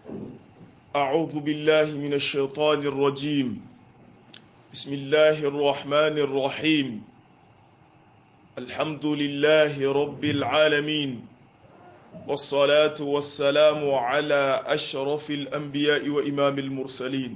أعوذ بالله من الشيطان الرجيم بسم الله الرحمن الرحيم الحمد لله رب العالمين والصلاة والسلام على أشرف الأنبياء وإمام المرسلين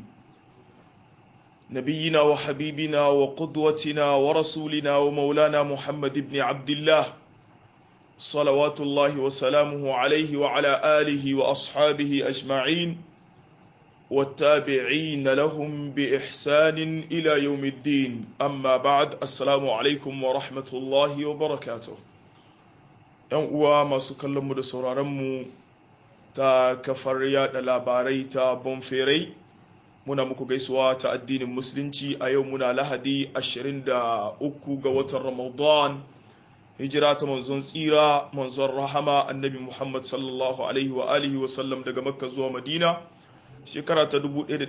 نبينا وحبيبنا وقدوتنا ورسولنا ومولانا محمد بن عبد الله صلوات الله وسلامه عليه وعلى آله وأصحابه أجمعين والتابعين لهم بإحسان إلى يوم الدين أما بعد السلام عليكم ورحمة الله وبركاته ‘yan uwa masu kallonmu da sauraronmu ta kafar yada labarai ta bonferai muna muku gaisuwa ta addinin musulunci a yau muna lahadi 23 ga watan ramadan hijira ta manzon tsira manzon rahama annabi muhammad sallallahu alaihi wa alihi wa sallam daga makka zuwa madina shekara ta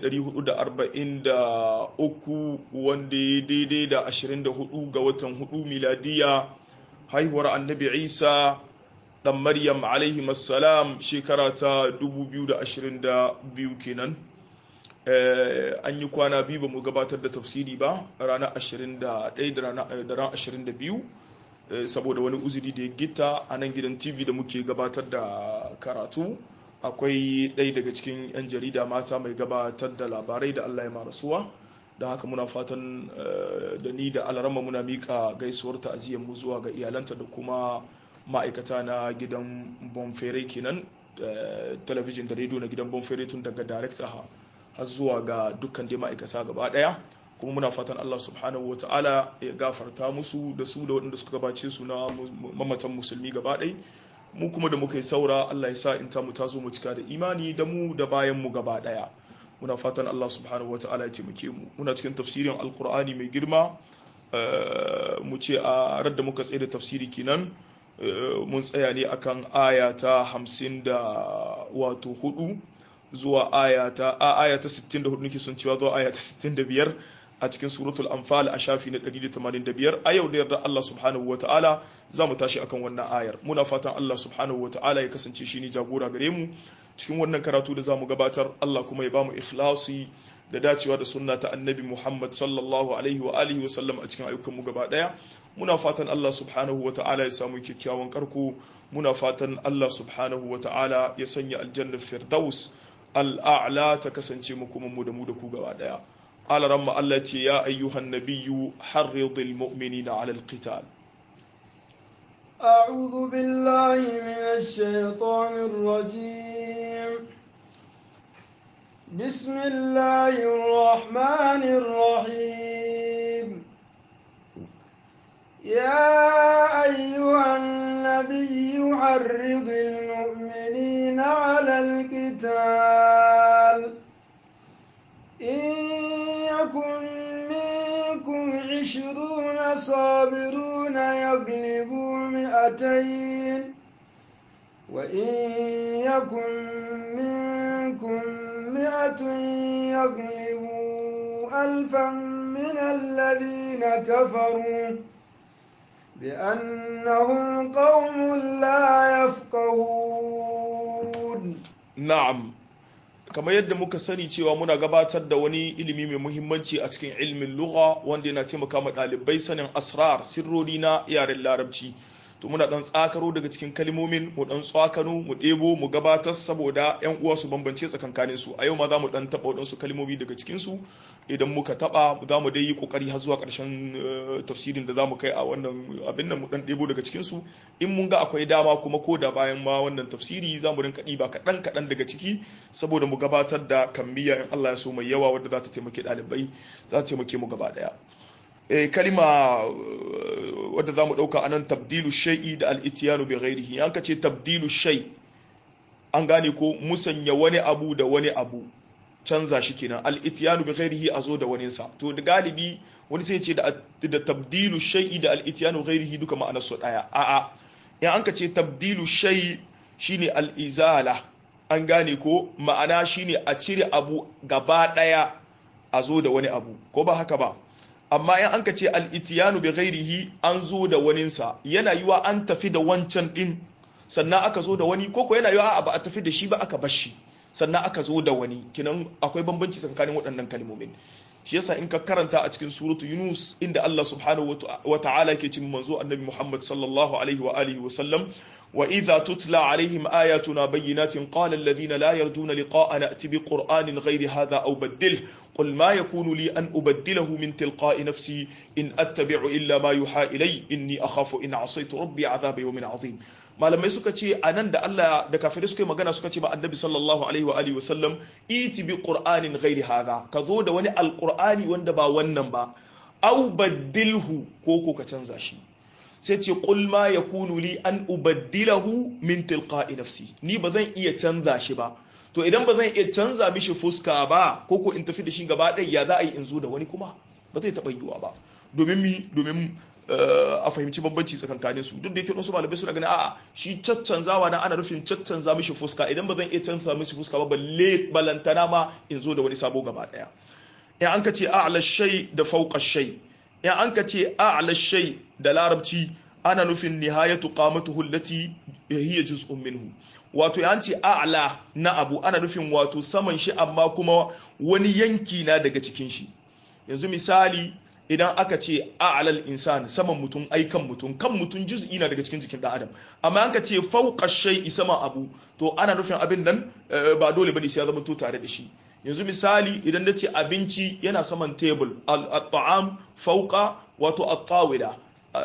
1443 wanda ya daidai da 24 ga watan 4 miladiya haihuwar annabi isa dan maryam alaihi masalam shekara ta 2022 kenan an yi kwana biyu ba mu gabatar da tafsiri ba ranar 21 da ranar 22 saboda wani uzuri da ya gita a nan gidan tv da muke gabatar da karatu akwai ɗaya daga cikin 'yan jarida mata mai gabatar da labarai da allah ya marasuwa da haka muna fatan da ni da alarama muna mika gaisuwar ta'aziyyar mu zuwa ga iyalanta da kuma ma'aikata na gidan bonfere kenan talabijin da rediyo na gidan bonfere tun daga director har zuwa ga dukkan dai ma'aikata gaba daya kuma muna fatan Allah subhanahu wa ta'ala ya gafarta musu da su da waɗanda suka gabace su na mamatan musulmi gaba ɗaya mu kuma da muka yi saura Allah ya sa in ta mu ta zo mu cika da imani da mu da bayan mu gaba ɗaya muna fatan Allah subhanahu wa ta'ala ya taimake mu muna cikin tafsirin alkur'ani mai girma mu ce a radda muka tsaye da tafsiri kenan mun tsaya ne akan aya ta hamsin da wato hudu zuwa aya ta aya ta 64 nake son cewa zuwa aya ta 65 a cikin suratul anfal a shafi na 185 a yau da yarda Allah subhanahu wa ta'ala za mu tashi akan wannan ayar muna fatan Allah subhanahu wa ta'ala ya kasance shi ne jagora gare mu cikin wannan karatu da za mu gabatar Allah kuma ya ba mu ikhlasi da dacewa da sunna ta annabi Muhammad sallallahu alaihi wa alihi wa sallam a cikin ayyukan mu gaba daya muna fatan Allah subhanahu wa ta'ala ya samu kyakkyawan karko muna fatan Allah subhanahu wa ta'ala ya sanya aljanna firdaus al'a'la ta kasance mu kuma mu da mu da ku gaba daya قال رم التي يا أيها النبي حرض المؤمنين على القتال أعوذ بالله من الشيطان الرجيم بسم الله الرحمن الرحيم يا أيها النبي حرض المؤمنين على القتال إن يكن منكم عشرون صابرون يغلبوا مئتين وإن يكن منكم مئة يغلبوا ألفا من الذين كفروا بأنهم قوم لا يفقهون نعم kamar yadda muka sani cewa muna gabatar da wani ilimi mai muhimmanci a cikin ilimin lugha wanda yana taimaka ma ɗalibai sanin asrar sirrori na yaren larabci to muna dan tsakaro daga cikin kalmomin mu dan tsakano mu ɗebo mu gabatar saboda yan uwa su bambance tsakankanin su a yau ma za mu dan taɓa waɗansu kalmomi daga cikin su idan muka taɓa za mu dai yi ƙoƙari har zuwa ƙarshen tafsirin da za mu kai a wannan abin nan mu dan ɗebo daga cikin su in mun ga akwai dama kuma ko da bayan ma wannan tafsiri za mu rinka ɗiba kaɗan kaɗan daga ciki saboda mu gabatar da kammiya in Allah ya so mai yawa wadda za ta taimake ɗalibai za ta taimake mu gaba ɗaya kalima wadda za mu ɗauka a nan tabdilu shai'i da al'itiyanu bai ghairihi an ka ce tabdilu shai an gane ko musanya wani abu da wani abu canza shi kenan al'itiyanu bai ghairihi a zo da waninsa to da galibi wani sai ce da tabdilu shai'i da al'itiyanu ghairihi duka ma'anar su ɗaya a'a in an ka ce tabdilu shai shine al'izala an gane ko ma'ana shine a cire abu gaba ɗaya a zo da wani abu ko ba haka ba amma in an ka ce al'itiyanu bi ghairihi an zo da waninsa yana yiwa an tafi da wancan din sannan aka zo da wani koko yana yiwa ba a tafi da shi ba aka bashi sannan aka zo da wani kinan akwai bambanci tsakanin waɗannan kalmomin shi yasa in ka karanta a cikin suratu yunus inda Allah subhanahu wa ta'ala ke cin manzo annabi Muhammad sallallahu alaihi wa alihi wa sallam wa idha tutla alaihim ayatuna bayyinatin qala alladhina la yarjuna liqa'ana ati bi qur'anin ghairi hadha aw baddil qul ma yakunu li an ubaddilahu min tilqa'i nafsi in attabi'u illa ma yuha ilay inni akhafu in asaytu rabbi 'adhaba yawmin 'azim malamai suka ce a nan da Allah da kafirai suka yi magana suka ce ba annabi sallallahu alaihi wa alihi wasallam iti bi qur'anin ghairi hadha ka zo da wani alqur'ani wanda ba wannan ba aw baddilhu ko ko ka canza shi sai ce qul ma yakunu li an ubaddilahu min tilqa'i nafsi ni ba zan iya canza shi ba to idan ba zan iya canza mishi fuska ba ko ko in tafi da shi gaba ɗaya ya za a yi in zo da wani kuma ba zai taɓa yiwuwa ba domin mi domin a fahimci bambanci tsakankanin su duk da yake wasu malamai suna ganin a'a shi caccanzawa na ana nufin caccanza mishi fuska idan ba zan iya canza mishi fuska ba balle balantana ma in zo da wani sabo gaba daya in an ka ce a'la shay da fawqa shay in an ka ce a'la shay da larabci ana nufin nihayatu qamatuhu allati hiya juz'un minhu wato ya ce a'la na abu ana nufin wato saman shi amma kuma wani yanki na daga cikin shi yanzu misali idan aka ce a'lal insan saman mutum ai kan mutum kan mutum juz'i na daga cikin jikin dan adam amma an ka ce fawqa shay'i sama abu to ana nufin abin nan ba dole bane sai ya zama to tare da shi yanzu misali idan nace abinci yana saman table at-ta'am fawqa wato at-tawila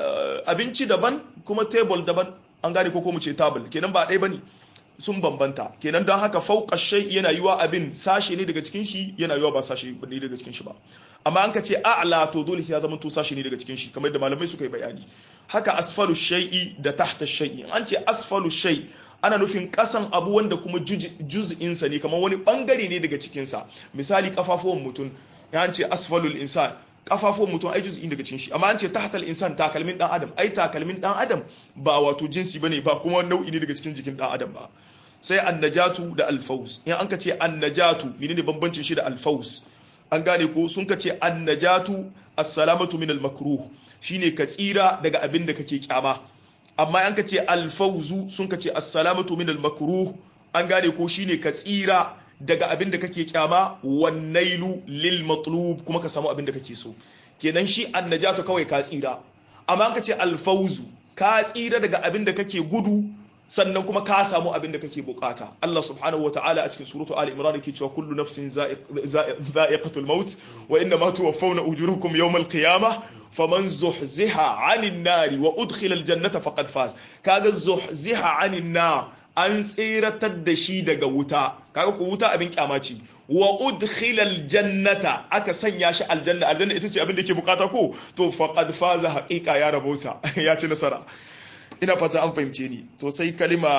abinci daban kuma table daban an gane ko ko mu ce table kenan ba ɗaya bane sun bambanta kenan don haka fauka shai yana yiwa abin sashe ne daga cikin shi yana yiwa ba sashe ne daga cikin shi ba amma an ka ce a'la to dole sai ya zama to sashe ne daga cikin shi kamar da malamai suka yi bayani haka asfalu shay'i da tahta shay'i an ce asfalu shay ana nufin kasan abu wanda kuma juz'in sa ne kamar wani bangare ne daga cikin sa misali kafafuwan mutum ya an ce asfalul insan kafafuwan mutum ai juz'i daga cikin shi amma an ce tahtal insan takalmin dan adam ai takalmin dan adam ba wato jinsi bane ba kuma nau'i ne daga cikin jikin dan adam ba sai annajatu da alfaus in an ka ce annajatu menene bambancin shi da alfaus an gane ko sun ka ce annajatu assalamatu min almakruh shine ka tsira daga abin da kake kyama amma an ka ce alfauzu sun ka ce assalamatu min almakruh an gane ko shine ka tsira daga abin da kake kyama wannailu lil matlub kuma ka samu abin da kake so kenan shi annajatu kawai ka tsira amma an ka ce alfauzu ka tsira daga abin da kake gudu sannan kuma ka samu abin da kake bukata Allah subhanahu wa ta'ala a cikin suratu Ali Imran yake cewa kullu nafsin za'iqatul maut wa inna ma tuwaffawna ujurakum yawmal qiyamah faman zuhziha 'anil nari wa udkhila al-jannata faqad faz kaga zuhziha 'anil nar an tseratar da shi daga wuta kaga ko wuta abin kyamaci wa udkhila al-jannata aka sanya shi aljanna aljanna ita ce abin da yake bukata ko to faqad faza haqiqa ya rabauta ya ci nasara ina fata an fahimce ni to sai kalima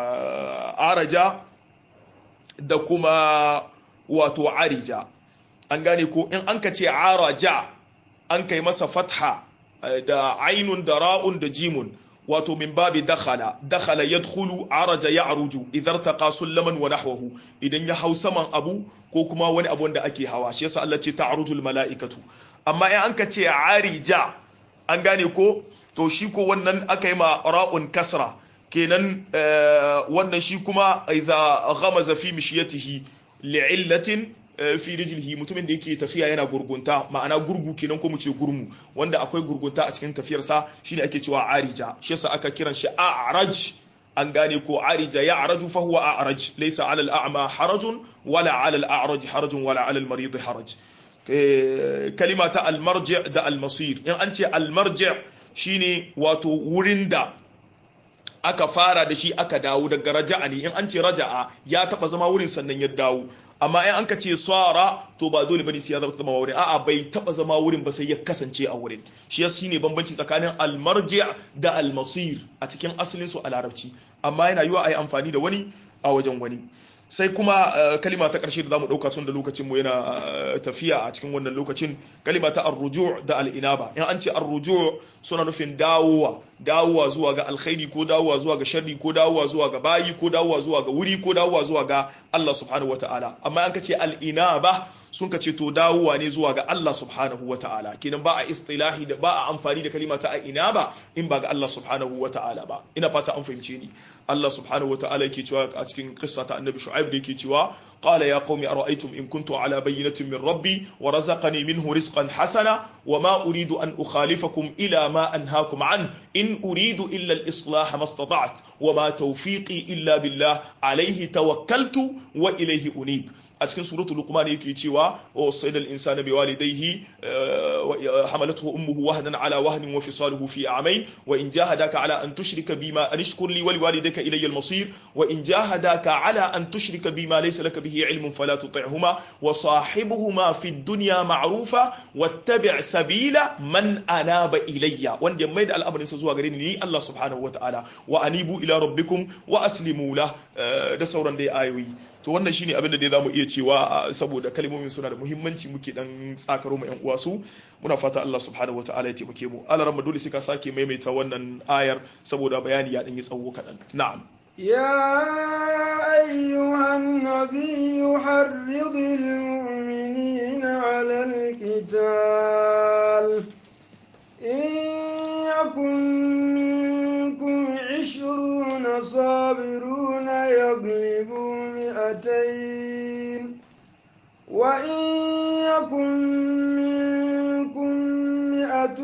araja da kuma wato arija an gane ko in an ka ce araja an kai masa fatha da ainun da ra'un da jimun wato min babi dakhala dakhala yadkhulu araja ya'ruju idhar taqa sullaman wa nahwahu idan ya hau saman abu ko kuma wani abu wanda ake hawa shi yasa Allah ce ta'rujul mala'ikatu amma in an ka ce arija an gane ko to shi ko wannan aka yi ma ra'un kasra kenan wannan shi kuma idza ghamaza fi mishiyatihi li'illatin fi rijlihi mutumin da yake tafiya yana gurgunta ma'ana gurgu kenan ko mu ce gurmu wanda akwai gurgunta a cikin tafiyarsa shine ake cewa arija shi yasa aka kiran shi a'raj an gane ko arija ya araju fa huwa a'raj laysa 'ala al-a'ma harajun wala 'ala al-a'raj harajun wala 'ala al-marid haraj kalima ta al-marji' da al-masir in an ce al-marji' shine wato wurin da aka fara da shi aka dawo daga raja'a ne in an ce raja'a ya taba zama wurin sannan ya dawo amma in an ka ce sara to ba dole bane sai ya zama wurin a'a bai taba zama wurin ba sai ya kasance a wurin shi ya shine bambanci tsakanin almarji' da almasir a cikin asalin su a larabci amma yana yiwa ayi amfani da wani a wajen wani sai kuma kalima ta ƙarshe da zamu ɗauka tun da lokacin mu yana tafiya a cikin wannan lokacin kalima ta arruju da al'inaba in an ce arruju suna nufin dawowa dawowa zuwa ga alkhairi ko dawowa zuwa ga sharri ko dawowa zuwa ga bayi ko dawowa zuwa ga wuri ko dawowa zuwa ga Allah subhanahu wataala amma an kace al-inaba sun ka ce to dawowa ne zuwa ga Allah subhanahu wa ta'ala kenan ba a istilahi da ba a amfani da kalima ta ina ba in ba ga Allah subhanahu wa ta'ala ba ina fata an fahimce ni Allah subhanahu wa ta'ala yake cewa a cikin qissa ta annabi shu'aib da yake cewa qala ya qaumi ara'aytum in kuntu ala bayyinatin min rabbi wa razaqani minhu rizqan hasana wa ma uridu an ukhalifakum ila ma anhaakum an in uridu illa al-islah ma istata'tu wa ma tawfiqi illa billah alayhi tawakkaltu wa ilayhi unib a cikin suratul luqman yake cewa wa wasayna al-insana biwalidayhi hamalathu ummuhu wahnan ala wahnin wa fisaluhu fi a'mayn wa in jahadaka ala an tushrika bima an ishkur li wa liwalidayka ilayya al-masir wa in jahadaka ala an tushrika bima laysa laka bihi ilmun fala tuti'huma wa sahibuhuma fi ad-dunya ma'rufa wattabi' sabila man anaba ilayya wanda mai da al'amarin sa zuwa gare ni ni Allah subhanahu wa ta'ala wa anibu ila rabbikum wa aslimu lah da sauran dai ayoyi to wannan shine abin da dai zamu iya cewa saboda kalmomin suna da muhimmanci muke dan tsakaro mu yan uwa su muna fata Allah subhanahu wataala ya taimake mu Allah ramma dole sai ka sake maimaita wannan ayar saboda bayani ya dan yi tsawo kadan na'am يا أيها النبي حرض المؤمنين على القتال إن يكن منكم عشرون صابرون يغلبوا مئتين وإن يكن منكم مئة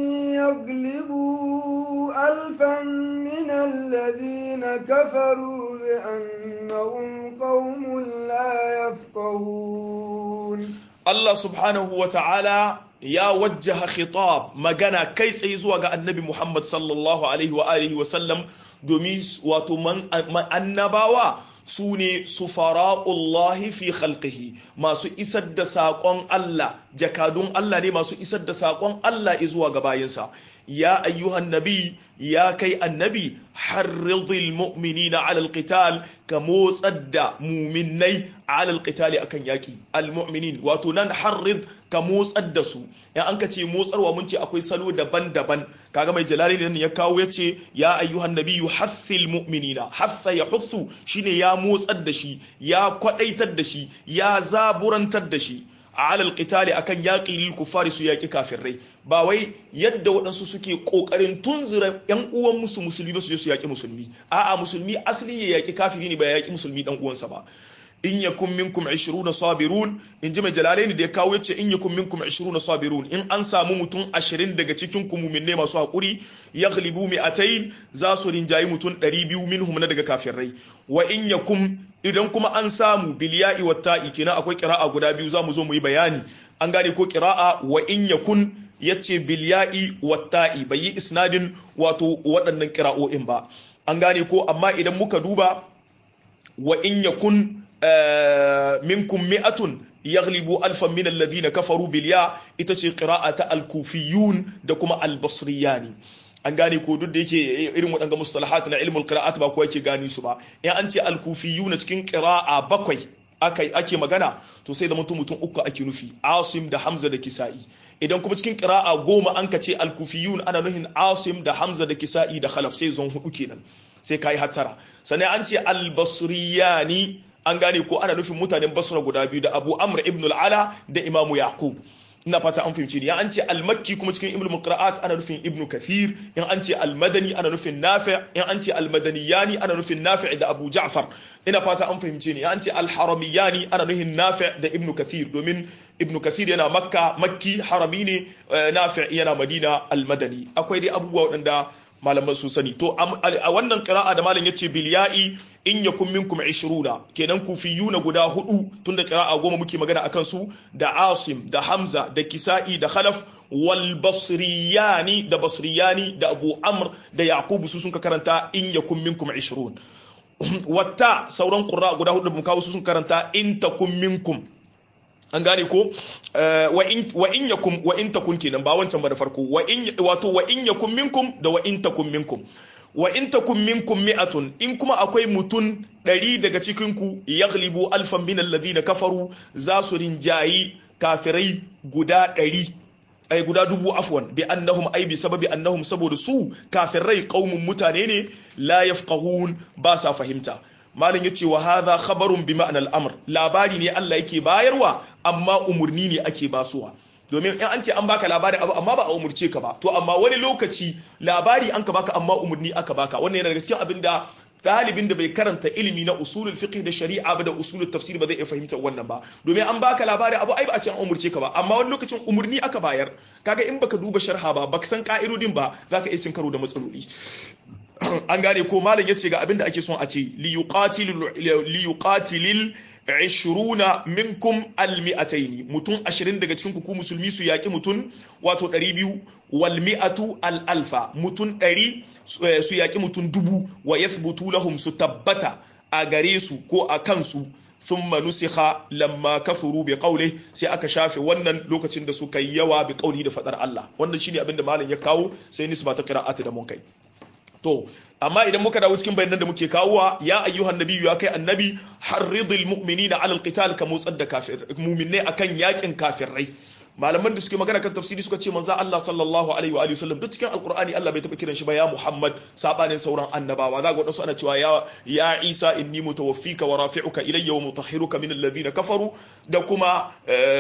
يغلبوا ألفا من الذين كفروا بأنهم قوم لا يفقهون Allah subhanahu wa ta'ala ya wajjaha khitab magana kai tsaye zuwa ga annabi Muhammad sallallahu alaihi wa alihi wa sallam domin wato annabawa su ne sufara'ullahi fi khalqihi masu isar da saƙon Allah jakadun Allah ne masu isar da saƙon Allah zuwa ga bayinsa ya ayyuhan nabi ya kai annabi harridil mu'minina ala alqital ka motsar da muminai ala alqitali akan yaki almu'minin wato nan harrid ka motsar da su ya an ka ce motsarwa mun ce akwai salo daban-daban kaga mai jalali nan ya kawo ya ce ya ayyuhan nabiyyu haffil mu'minina haffa ya hussu shine ya motsar da shi ya kwadaitar da shi ya zaburantar da shi alal qitali akan yaƙi lil kufari su yaƙi kafirai ba wai yadda waɗansu suke ƙoƙarin tunzura ƴan uwan musu musulmi ba su je su yaƙi musulmi a'a musulmi asali ya yaƙi kafiri ne ba ya yaƙi musulmi ɗan uwansa ba in yakun minkum 20 sabirun in ji mai jalalaini da ya kawo yace in yakun minkum 20 sabirun in an samu mutum 20 daga cikin ku mu'minne masu hakuri yaghlibu mi'atayn za su rinjayi mutum 200 minhum na daga kafirai wa in yakum idan kuma an samu bilya'i wa ta'i kenan akwai qira'a guda biyu zamu zo mu yi bayani an gane ko qira'a wa in yakun yace bilya'i wa ta'i bai yi isnadin wato waɗannan qira'o'in ba an gane ko amma idan muka duba wa in yakun minkum mi'atun yaghlibu alfan min alladhina kafaru bil ya ita ce qira'ata al-kufiyun da kuma al-basriyani an gane ko duk da yake irin waɗanga mustalahat na ilmul qira'at ba kowa yake gani su ba in an ce al-kufiyun cikin qira'a bakwai ake ake magana to sai da mutum mutum uku ake nufi asim da hamza da kisa'i idan kuma cikin qira'a goma an ka ce al-kufiyun ana nuhin asim da hamza da kisa'i da khalaf sai zon hudu kenan sai kai hattara sannan an ce al-basriyani an gane ko ana nufin mutanen basra guda biyu da abu amr ibn al-ala da imamu yaqub ina fata an fahimci ni an ce al-makki kuma cikin ibnu qira'at ana nufin ibnu kathir in an ce al-madani ana nufin nafi' in an ce al-madaniyani ana nufin nafi' da abu ja'far ina fata an fahimci ni an ce al-haramiyani ana nufin nafi' da ibnu kathir domin ibnu kathir yana makka makki harami ne nafi' yana madina al-madani akwai dai abubuwa waɗanda malaman sun sani to a wannan qira'a da malam yace bil ya'i in yakun minkum 20 kenan kufiyuna guda hudu tunda qira'a goma muke magana akan su da Asim da Hamza da Kisa'i da Khalaf wal Basriyani da Basriyani da Abu Amr da Yaqub su sun ka karanta in yakun minkum 20 wata sauran qurra guda hudu mun kawo su sun karanta in takun minkum an gane ko wa in yakum wa in takun kenan ba wancan ba da farko wa in wato wa in yakum minkum da wa in takun minkum wa in takun minkum mi'atun in kuma akwai mutun ɗari daga cikin ku yaghlibu alfan min alladhina kafaru za su rinjayi kafirai guda ɗari ay guda dubu afwan bi annahum ay bi sababi annahum saboda su kafirai qaumun mutane ne la yafqahun ba sa fahimta malam yace wa hadha khabarun bi ma'na al-amr labari ne Allah yake bayarwa amma umurni ne ake basuwa domin in an ce an baka labari abu amma ba a umurce ka ba to amma wani lokaci labari an ka baka amma umurni aka baka wannan yana daga cikin abin da ɗalibin da bai karanta ilimi na usulul fiqh da shari'a ba da usulul tafsir ba zai iya fahimtar wannan ba domin an baka labari abu ai ba a ce an umurce ka ba amma wani lokacin umurni aka bayar kaga in baka duba sharha ba baka san ka'idodin ba zaka iya cin karo da matsaloli an gane ko malam yace ga abin da ake son a ce li yuqatilil 20 minkum almi'ataini mutum 20 daga cikin ku musulmi su yaki mutum wato 200 wal mi'atu al alfa mutum 100 su yaki mutum dubu wa yathbutu lahum su tabbata a gare su ko a kansu thumma nusikha lamma kafuru bi qawli sai aka shafe wannan lokacin da suka yi yawa bi qawli da fadar Allah wannan shine abin da malam ya kawo sai nisba ta qira'ati da mun kai to amma idan muka dawo cikin bayanan da muke kawowa ya ayyuhan nabiyyu ya kai annabi harridil mu'minina alal qital ka motsar da kafir mu'minai akan yakin kafirai malaman da suke magana kan tafsiri suka ce manzo Allah sallallahu alaihi wa alihi wasallam duk cikin alqur'ani Allah bai taba kiran shi ba ya Muhammad sabanin sauran annabawa za ga wadansu ana cewa ya ya Isa inni mutawaffika wa rafi'uka ilayya wa mutahhiruka min alladhina kafaru da kuma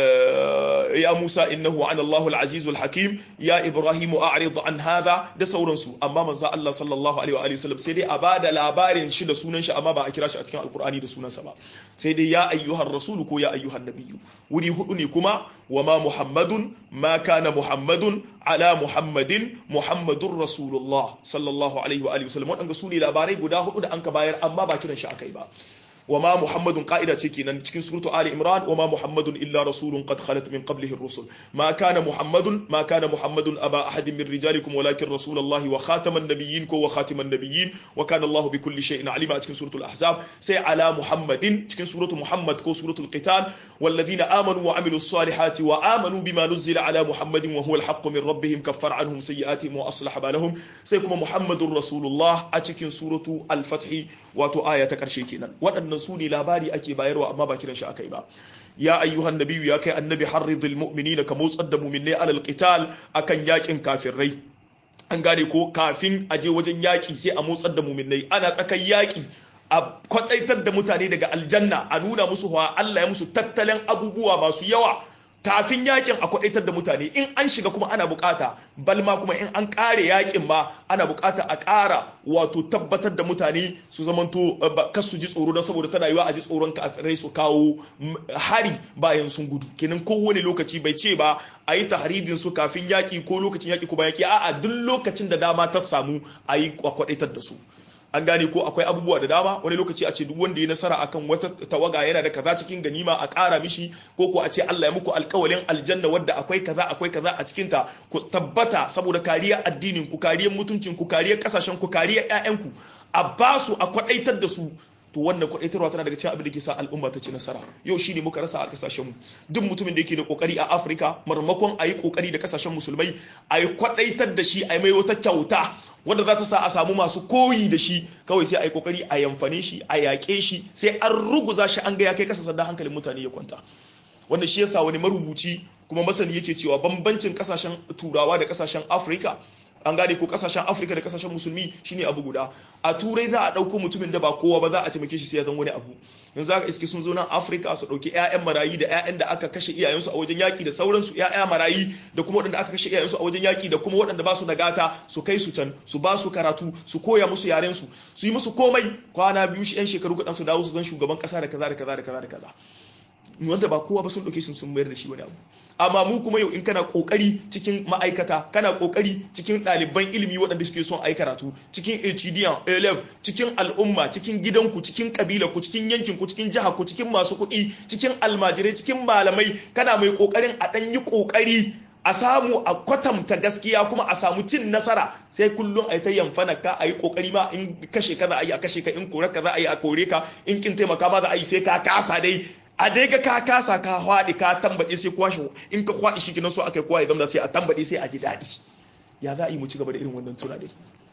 ya Musa innahu ana Allahu al-aziz al-hakim ya Ibrahim a'rid an hadha da sauransu amma manzo Allah sallallahu alaihi wa alihi wasallam sai dai a bada labarin shi da sunan shi amma ba a kira shi a cikin alqur'ani da sunansa ba sai dai ya ayyuhar rasul ko ya ayyuhan nabiyyu wuri hudu ne kuma wa ma محمد ما كان محمد على محمد محمد رسول الله صلى الله عليه واله وسلم wadanda su ne labarai guda hudu da an ka bayar amma ba kiran shi akai ba وما محمد قائدة تكينا cikin سورة آل عمران وما محمد إلا رسول قد خلت من قبله الرسل ما كان محمد ما كان محمد أبا أحد من رجالكم ولكن رسول الله وخاتم النبيين وخاتم النبيين وكان الله بكل شيء عليما cikin سورة الأحزاب سي على محمد cikin سورة محمد كو سورة القتال والذين آمنوا وعملوا الصالحات وآمنوا بما نزل على محمد وهو الحق من ربهم كفر عنهم سيئاتهم وأصلح بالهم سيكم محمد رسول الله أتكين سورة الفتح واتو آية كرشي كينا waɗannan su ne labari ake bayarwa amma ba kiran shi akai ba ya ayyuhan nabiyyu ya kai annabi harridil mu'minina ka motsar da mu'minai alal qital akan yakin kafirai an gane ko kafin a je wajen yaki sai a motsar da mu'minai ana tsakan yaki a kwadaitar da mutane daga aljanna a nuna musu wa Allah ya musu tattalin abubuwa masu yawa kafin yakin a kwadaitar da mutane in an shiga kuma ana bukata balma kuma in an kare yakin ma ana bukata a kara wato tabbatar da mutane su zamanto kas su ji tsoro don saboda tana yiwa a ji tsoron kafirai su kawo hari bayan sun gudu kenan kowane lokaci bai ce ba a yi tahridin su kafin yaki ko lokacin yaki ko bayan yaki a'a duk lokacin da dama ta samu a yi kwadaitar da su an gane ko akwai abubuwa da dama wani lokaci a ce duk wanda ya nasara akan wata tawaga yana da kaza cikin ganima a ƙara mishi ko ko a ce Allah ya muku alƙawalin aljanna wadda akwai kaza akwai kaza a cikin ta ku tabbata saboda kariyar addinin ku kariyar mutuncin ku kariyar kasashen ku kariyar ƴaƴan ku a ba su a kwadaitar da su to wannan kwadaitarwa tana daga cikin abin da ke sa al'umma ta ci nasara yau shine muka rasa a kasashen mu duk mutumin da yake da kokari a Afirka marmakon a yi kokari da kasashen musulmai a yi kwadaitar da shi a yi mai wata kyauta wanda za ta sa a samu masu koyi da shi kawai sai a yi kokari a yamfane shi a yaƙe shi sai an ruguza shi an ga ya kai kasa sanda hankalin mutane ya kwanta wannan shi yasa wani marubuci kuma masani yake cewa bambancin kasashen turawa da kasashen afirka an gane ko kasashen afirka da kasashen musulmi shine abu guda a turai za a ɗauko mutumin da ba kowa ba za a taimake shi sai ya zan wani abu yanzu za ka iske sun zo nan afirka su ɗauki 'ya'yan marayi da 'ya'yan da aka kashe iyayensu a wajen yaƙi da sauransu 'ya'ya marayi da kuma waɗanda aka kashe iyayensu a wajen yaƙi da kuma waɗanda ba su da gata su kai su can su ba su karatu su koya musu yaren su su yi musu komai kwana biyu shi 'yan shekaru kaɗan su dawo su zan shugaban ƙasa da kaza da kaza da kaza da kaza wanda ba kowa ba sun ɗauke shi sun mayar da shi wani abu amma mu kuma yau in kana kokari cikin ma'aikata kana kokari cikin ɗaliban ilimi waɗanda suke son ai karatu cikin HDN A11 cikin al'umma cikin gidanku cikin kabila ku cikin yankin ku cikin jiha ku cikin masu kuɗi cikin almajirai cikin malamai kana mai kokarin a ɗan yi kokari a samu a kwatanta gaskiya kuma a samu cin nasara sai kullum a yi ta yamfana ka a yi kokari ma in kashe ka za a yi a kashe ka in kore ka za a yi a kore ka in kin taimaka ma za a yi sai ka kasa dai a dai ga ka kasa ka hwaɗi ka tambaɗe sai kwashe in ka hwaɗi shi kinan so aka yi kowa ya zama sai a tambaɗe sai a ji daɗi ya za a yi mu ci gaba da irin wannan tunanin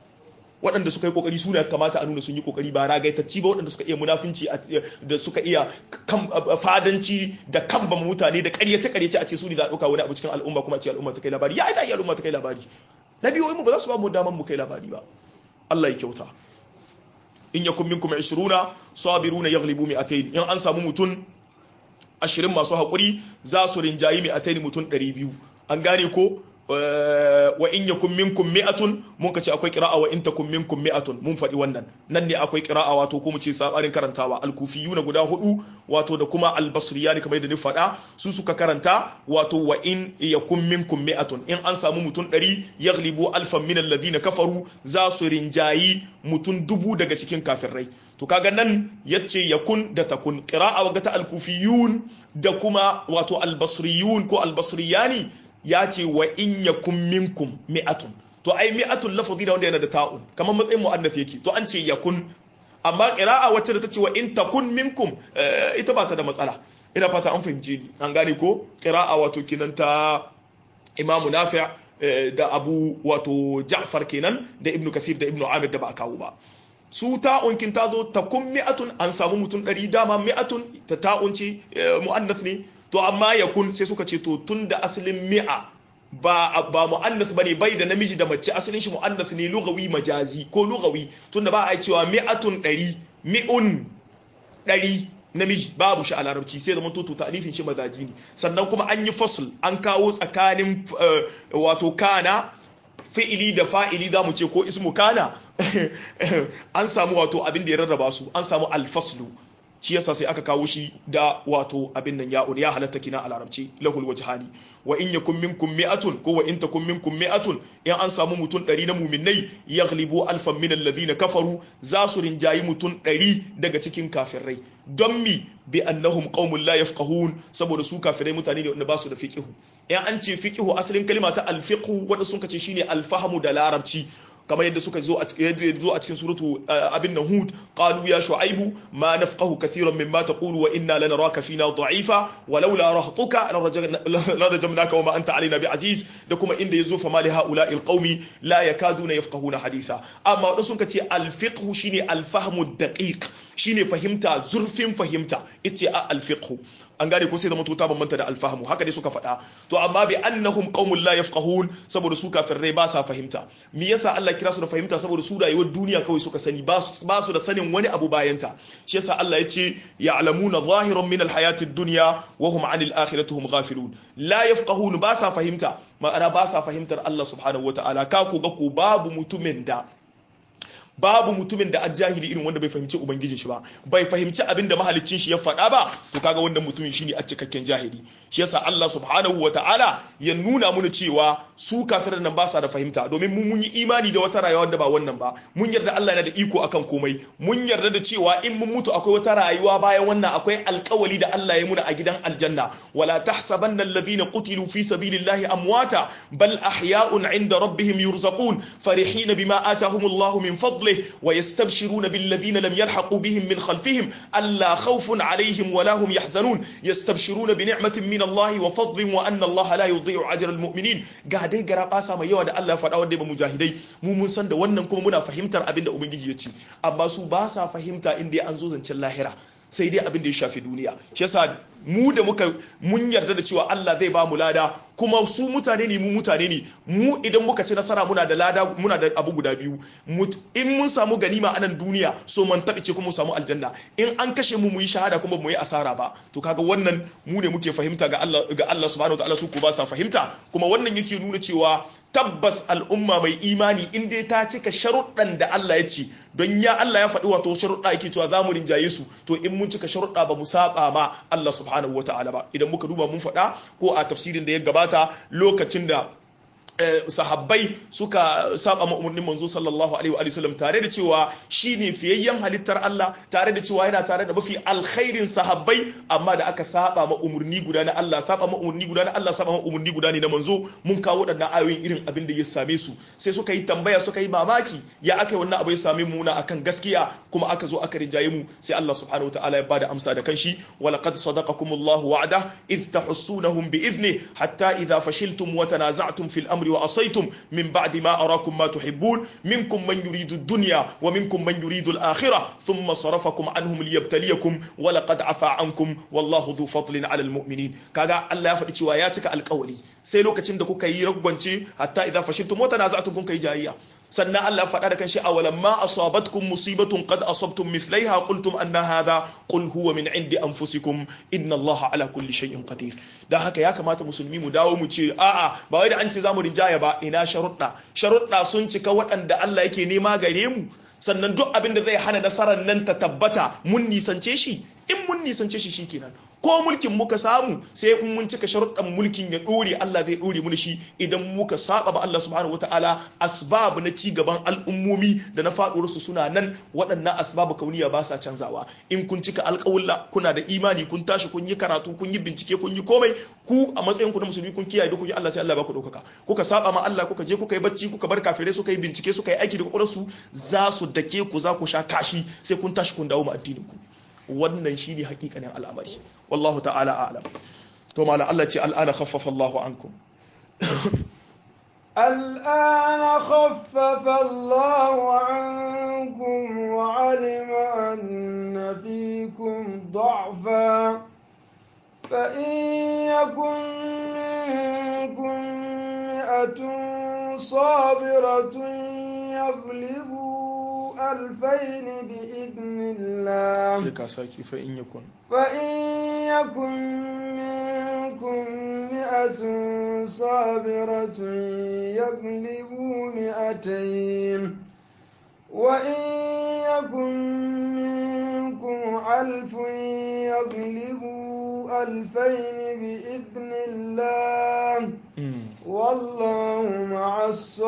waɗanda suka yi kokari su ne kamata a nuna sun yi kokari ba ragaitacci ba waɗanda suka iya munafinci da suka iya fadanci da kamba mutane da ƙaryace ƙaryace a ce su ne za a ɗauka wani abu cikin al'umma kuma a ce al'umma ta kai labari ya yi yi al'umma ta kai labari na biyu mu ba za su ba mu daman mu kai labari ba Allah ya kyauta in yakum minkum 20 sabiruna yaghlibu mi'atayn in an samu mutun 20 masu hakuri za su rinjayi mi'atayn mutun 200 an gane ko wa in yakun minkum mi'atun mun kace akwai qira'a wa in takum minkum mi'atun mun faɗi wannan nan ne akwai qira'a wato ko mu ce sabarin karantawa al-kufiyuna guda hudu wato da kuma al-basriyani kamar yadda ni faɗa su suka karanta wato wa in yakun minkum mi'atun in an samu mutum 100 yaghlibu alfan min alladhina kafaru za su rinjayi mutum dubu daga cikin kafirai to kaga nan yace yakun da takun qira'a wa ta al-kufiyun da kuma wato al-basriyun ko al-basriyani ya ce wa in yakun minkum mi'atun to ai mi'atun lafazi da wanda yana da ta'un kamar matsayin mu'annath yake to an ce yakun amma qira'a wacce da ta ce wa in takun minkum ita ba ta da matsala ina fata an fahimce ni an gane ko qira'a wato kinan ta imamu nafi' da abu wato ja'far kenan da ibnu kathir da ibnu amir da ba a kawo ba su ta'un kin ta zo takun mi'atun an samu mutum ɗari dama mi'atun ta ta'un ce mu'annath ne to amma ya kun sai suka ce to tun da asalin mi'a ba ba mu'annas bane bai da namiji da mace asalin shi mu'annas ne lugawi majazi ko lugawi tunda ba a cewa mi'atun ɗari mi'un ɗari namiji babu shi a larabci sai zama to ta'alifin shi mazaji ne sannan kuma an yi fasl an kawo tsakanin wato kana fi'ili da fa'ili za mu ce ko ismu kana an samu wato abin da ya rarraba su an samu alfaslu shi yasa sai aka kawo shi da wato abin nan ya ya halatta kina a larabci lahul wajhani wa in yakun minkum mi'atun ko wa in takum minkum mi'atun in an samu mutum 100 na mu'minnai yaghlibu alfan min alladhina kafaru za su rinjayi mutum 100 daga cikin kafirai don mi bi annahum qaumun la yafqahun saboda su kafirai mutane ne wanda ba su da fiqhu in an ce fiqhu asalin kalma ta alfiqhu wanda sun kace shine alfahamu da larabci kamar yadda suka zo a cikin suratu abin nan hud qalu ya shu'aibu ma nafqahu kathiran mimma taqulu wa inna lanaraka fina da'ifa walaula rahtuka larajamnaka wa ma anta alaina bi'aziz da kuma inda yazo fa mali haula'i alqaumi la yakaduna yafqahuna haditha amma wadanda sun kace alfiqhu shine alfahmu daqiq shine fahimta zurfin fahimta ita a alfiqhu an gane ko sai zama to ta bambanta da alfahamu haka dai suka faɗa to amma bi annahum qaumun la yafqahun saboda su kafirai ba sa fahimta me yasa Allah kira su da fahimta saboda su rayuwar duniya kawai suka sani ba su da sanin wani abu bayanta shi yasa Allah ya ce ya'lamuna zahiran min alhayati ad-dunya wa hum 'anil akhirati hum ghafilun la yafqahun ba sa fahimta ma'ana ba sa fahimtar Allah subhanahu wataala ka ko ga ko babu mutumin da babu mutumin da ajahili irin wanda bai fahimci ubangijin shi ba bai fahimci abin da mahaliccin shi ya faɗa ba to kaga wannan mutumin shine a cikakken jahili shi yasa Allah subhanahu wataala ya nuna mana cewa su kafiran nan ba sa da fahimta domin mun mun yi imani da wata rayuwa da ba wannan ba mun yarda Allah yana da iko akan komai mun yarda da cewa in mun mutu akwai wata rayuwa bayan wannan akwai alƙawali da Allah ya muna a gidan aljanna wala tahsabanna alladhina qutilu fi sabilillahi amwata bal ahya'un 'inda rabbihim yurzaqun farihina bima atahumullahu min fadli فضله ويستبشرون بالذين لم يلحقوا بهم من خلفهم ألا خوف عليهم ولا هم يحزنون يستبشرون بنعمة من الله وفضل وأن الله لا يضيع أجر المؤمنين قاعدين قرا قاسا ما يوا da Allah faɗa wanda ba mujahidai mu mun san da wannan kuma muna fahimtar abin da ubangiji ya ce amma su ba sa fahimta inda an zo zancen lahira sai dai abin da ya shafi duniya shi yasa mu da muka mun yarda da cewa Allah zai ba mu lada kuma su mutane ne mu mutane ne mu idan muka ci nasara muna da lada muna da abu guda biyu in mun samu ganima a nan duniya so man taɓi ce kuma mu samu aljanna in an kashe mu mu yi shahada kuma mu yi asara ba to kaga wannan mu ne muke fahimta ga Allah ga Allah subhanahu wataala su ko ba sa fahimta kuma wannan yake nuna cewa tabbas al'umma mai imani in dai ta cika sharuɗan da Allah ya ce don ya Allah ya faɗi wato sharuɗa yake cewa za mu rinjaye su to in mun cika sharuɗa ba mu saba ma Allah subhanahu wa ta'ala ba idan muka duba mun faɗa ko a tafsirin da ya gabata lokacin da sahabbai suka saba ma umarnin manzo sallallahu alaihi wa sallam tare da cewa shine fiyayyen halittar Allah tare da cewa yana tare da mafi alkhairin sahabbai amma da aka saba ma umarni guda na Allah saba ma umarni guda na Allah saba ma umarni guda ne na manzo mun kawo waɗannan ayoyin irin abin da ya same su sai suka yi tambaya suka yi mamaki ya aka yi wannan abu ya same mu na akan gaskiya kuma aka zo aka rinjaye mu sai Allah subhanahu wa ta'ala ya bada amsa da kanshi wa laqad sadaqakumullahu wa'ada idh tahussunahum bi idni hatta idha fashiltum wa tanaza'tum fil amri وعصيتم من بعد ما أراكم ما تحبون منكم من يريد الدنيا ومنكم من يريد الآخرة ثم صرفكم عنهم ليبتليكم ولقد عفا عنكم والله ذو فضل على المؤمنين كذا الله يفعل شواياتك القولي sai lokacin da kuka yi ragwance hatta idan fashiltum wa tanaza'tum kun kai jayayya sannan Allah faɗa da kanshi awalam ma asabatkum musibatun qad asabtum mithlaiha qultum anna hadha qul huwa min indi anfusikum inna Allah ala kulli shay'in qadir dan haka ya kamata musulmi mu dawo mu ce a'a ba wai da an ce zamu rinjaya ba ina sharuɗa sharuɗa sun cika waɗanda Allah yake nema gare mu sannan duk abin da zai hana nasarar nan ta tabbata mun nisance shi in mun nisance shi shikenan ko mulkin muka samu sai in mun cika sharuɗan mulkin ya ɗore Allah zai ɗore mu shi idan muka saba ba Allah subhanahu wataala asbab na ci gaban al'ummomi da na faɗuwar su suna nan waɗannan asbab kauniya ba sa canzawa in kun cika alƙawulla kuna da imani kun tashi kun yi karatu kun yi bincike kun yi komai ku a matsayin ku na musulmi kun kiyaye dokokin Allah sai Allah ba ku ɗaukaka kuka saba ma Allah kuka je kuka yi bacci kuka bar kafirai suka yi bincike suka yi aiki da kokarin za su dake ku za ku sha kashi sai kun tashi kun dawo ma addinin ku wannan shine hakikanin al'amari wallahu ta'ala a'lam to malam Allah ce al'ana khaffafa Allahu ankum الآن خفف الله عنكم وعلم أن فيكم ضعفا فإن يكن منكم مئة صابرة يغلبوا ألفين بإذن الله سيكا ساكي فإن يكن فإن يكن منكم مئة صابرة يغلبوا مئتين وإن يكن منكم ألف يغلبوا ألفين بإذن الله والله مع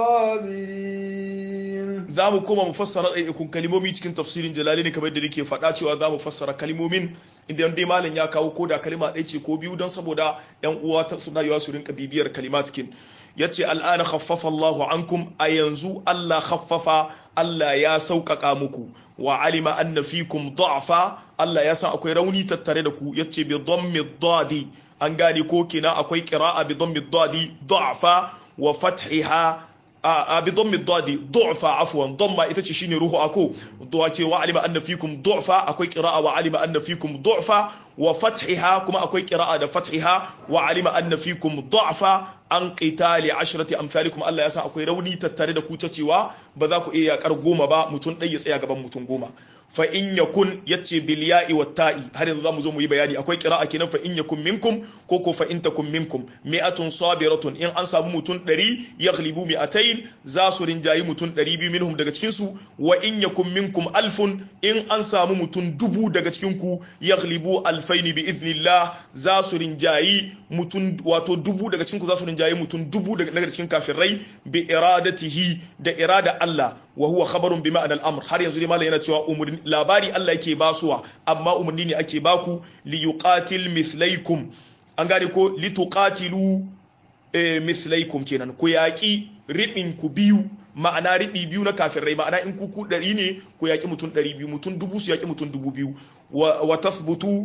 الصابرين za mu koma mu fassara ɗaiɗaikun kalimomi cikin tafsirin jalali ne kamar yadda nake faɗa cewa za mu fassara kalimomin inda dai malam ya kawo ko da kalima ɗaya ce ko biyu don saboda yan uwa ta suna yawa su rinka bibiyar kalima cikin ya ce al'ana khaffafa Allahu ankum a yanzu Allah khaffafa Allah ya sauƙaƙa muku wa alima anna fikum da'fa Allah ya san akwai rauni tattare da ku yace bi dhammi dadi an gane ko kina akwai qira'a bi dhammi dadi da'fa wa fathiha a bi dhammi dadi du'fa afwan dhamma ita ce shine ruhu ako du'a ce wa alima anna fikum du'fa akwai qira'a wa alima anna fikum du'fa wa fathiha kuma akwai qira'a da fathiha wa alima anna fikum du'fa an qitali ashrati amsalikum Allah ya san akwai rauni tattare da ku ta cewa ba za ku iya yakar goma ba mutum ɗaya ya tsaya gaban mutum goma fa in yakun yace bil ya'i wat ta'i har yanzu zamu zo mu yi bayani akwai qira'a kenan fa in yakun minkum ko ko fa in takum minkum mi'atun sabiratun in an samu mutum 100 yaghlibu mi'atayn za su rinjayi mutum 200 minhum daga cikin su wa in yakun minkum alfun in an samu mutum dubu daga cikin ku yaghlibu alfaini bi idnillah za su rinjayi mutum wato dubu daga cikin ku za su rinjayi mutum dubu daga cikin kafirai bi iradatihi da irada Allah wa huwa khabarun bi ma'anal amr har yanzu dai malam yana cewa umurni labari Allah yake basuwa amma umarni ne ake baku li yuqatil mithlaikum an gane ko li tuqatilu mithlaikum kenan ku yaki ribin ku biyu ma'ana riɓi biyu na kafirai ma'ana in kuku ɗari ne ku yaƙi mutum ɗari biyu mutum dubu su yaƙi mutum dubu biyu wa tasbutu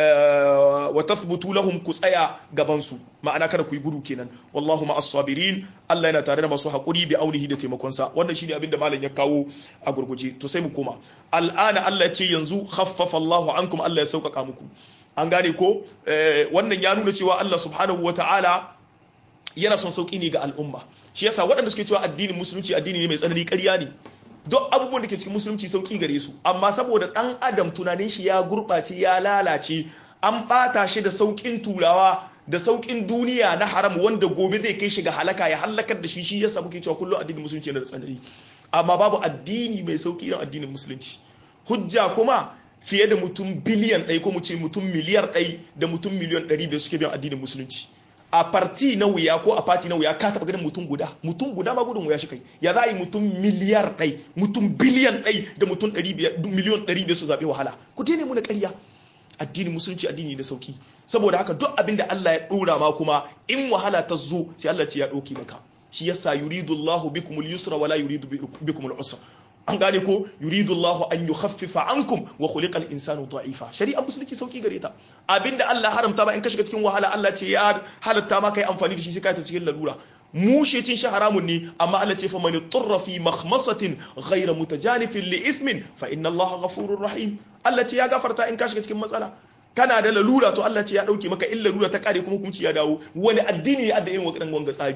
wa tathbutu lahum ku tsaya gaban su ma'ana kada ku yi gudu kenan wallahu ma'as sabirin Allah yana tare da masu hakuri bi aunihi da taimakon sa wannan shine abin da malam ya kawo a gurguje to sai mu koma al'ana Allah ce yanzu khaffafa Allahu ankum Allah ya sauƙaƙa muku an gane ko wannan ya nuna cewa Allah subhanahu wata'ala yana son sauƙi ne ga al'umma shi yasa waɗanda suke cewa addinin musulunci addini ne mai tsanani ƙarya ne duk abubuwan da ke cikin musulunci sauki gare su amma saboda dan adam tunanin shi ya gurɓace ya lalace an ɓata shi da saukin turawa da saukin duniya na haram wanda gobe zai kai shi ga halaka ya halakar da shi shi yasa muke cewa kullum addinin musulunci yana da tsanani amma babu addini mai sauki irin addinin musulunci hujja kuma fiye da mutum biliyan ɗaya ko mu ce mutum miliyar ɗaya da mutum miliyan ɗari biyar suke biyan addinin musulunci a parti na wuya ko a parti na wuya ka taba ganin mutum guda mutum guda ma gudun wuya shi kai ya za a yi mutum miliyar ɗai mutum biliyan ɗai da mutum miliyon ɗari biyar su zaɓe wahala ku daina muna ƙarya addini musulunci addini da sauki saboda haka duk abin da Allah ya ɗora ma kuma in wahala ta zo sai Allah ce ya ɗauke maka shi yasa yuridu Allahu bikumul yusra wala yuridu bikumul usra an gane ko yuridu Allah an yukhaffifa ankum wa khuliqa al-insanu da'ifa shari'a musulunci sauki gare ta abinda Allah haramta ba in ka shiga cikin wahala Allah ce ya halatta ma kai amfani da shi sai ka ta cikin lalura mushe cin shi haramun ne amma Allah ce fa man turra fi makhmasatin ghayra mutajanifin li ithmin fa inna Allah ghafurur rahim Allah ce ya gafarta in ka shiga cikin matsala kana da lalura to Allah ce ya dauke maka in lalura ta kare kuma hukunci ya dawo wani addini ne adda irin wakilan wanga tsari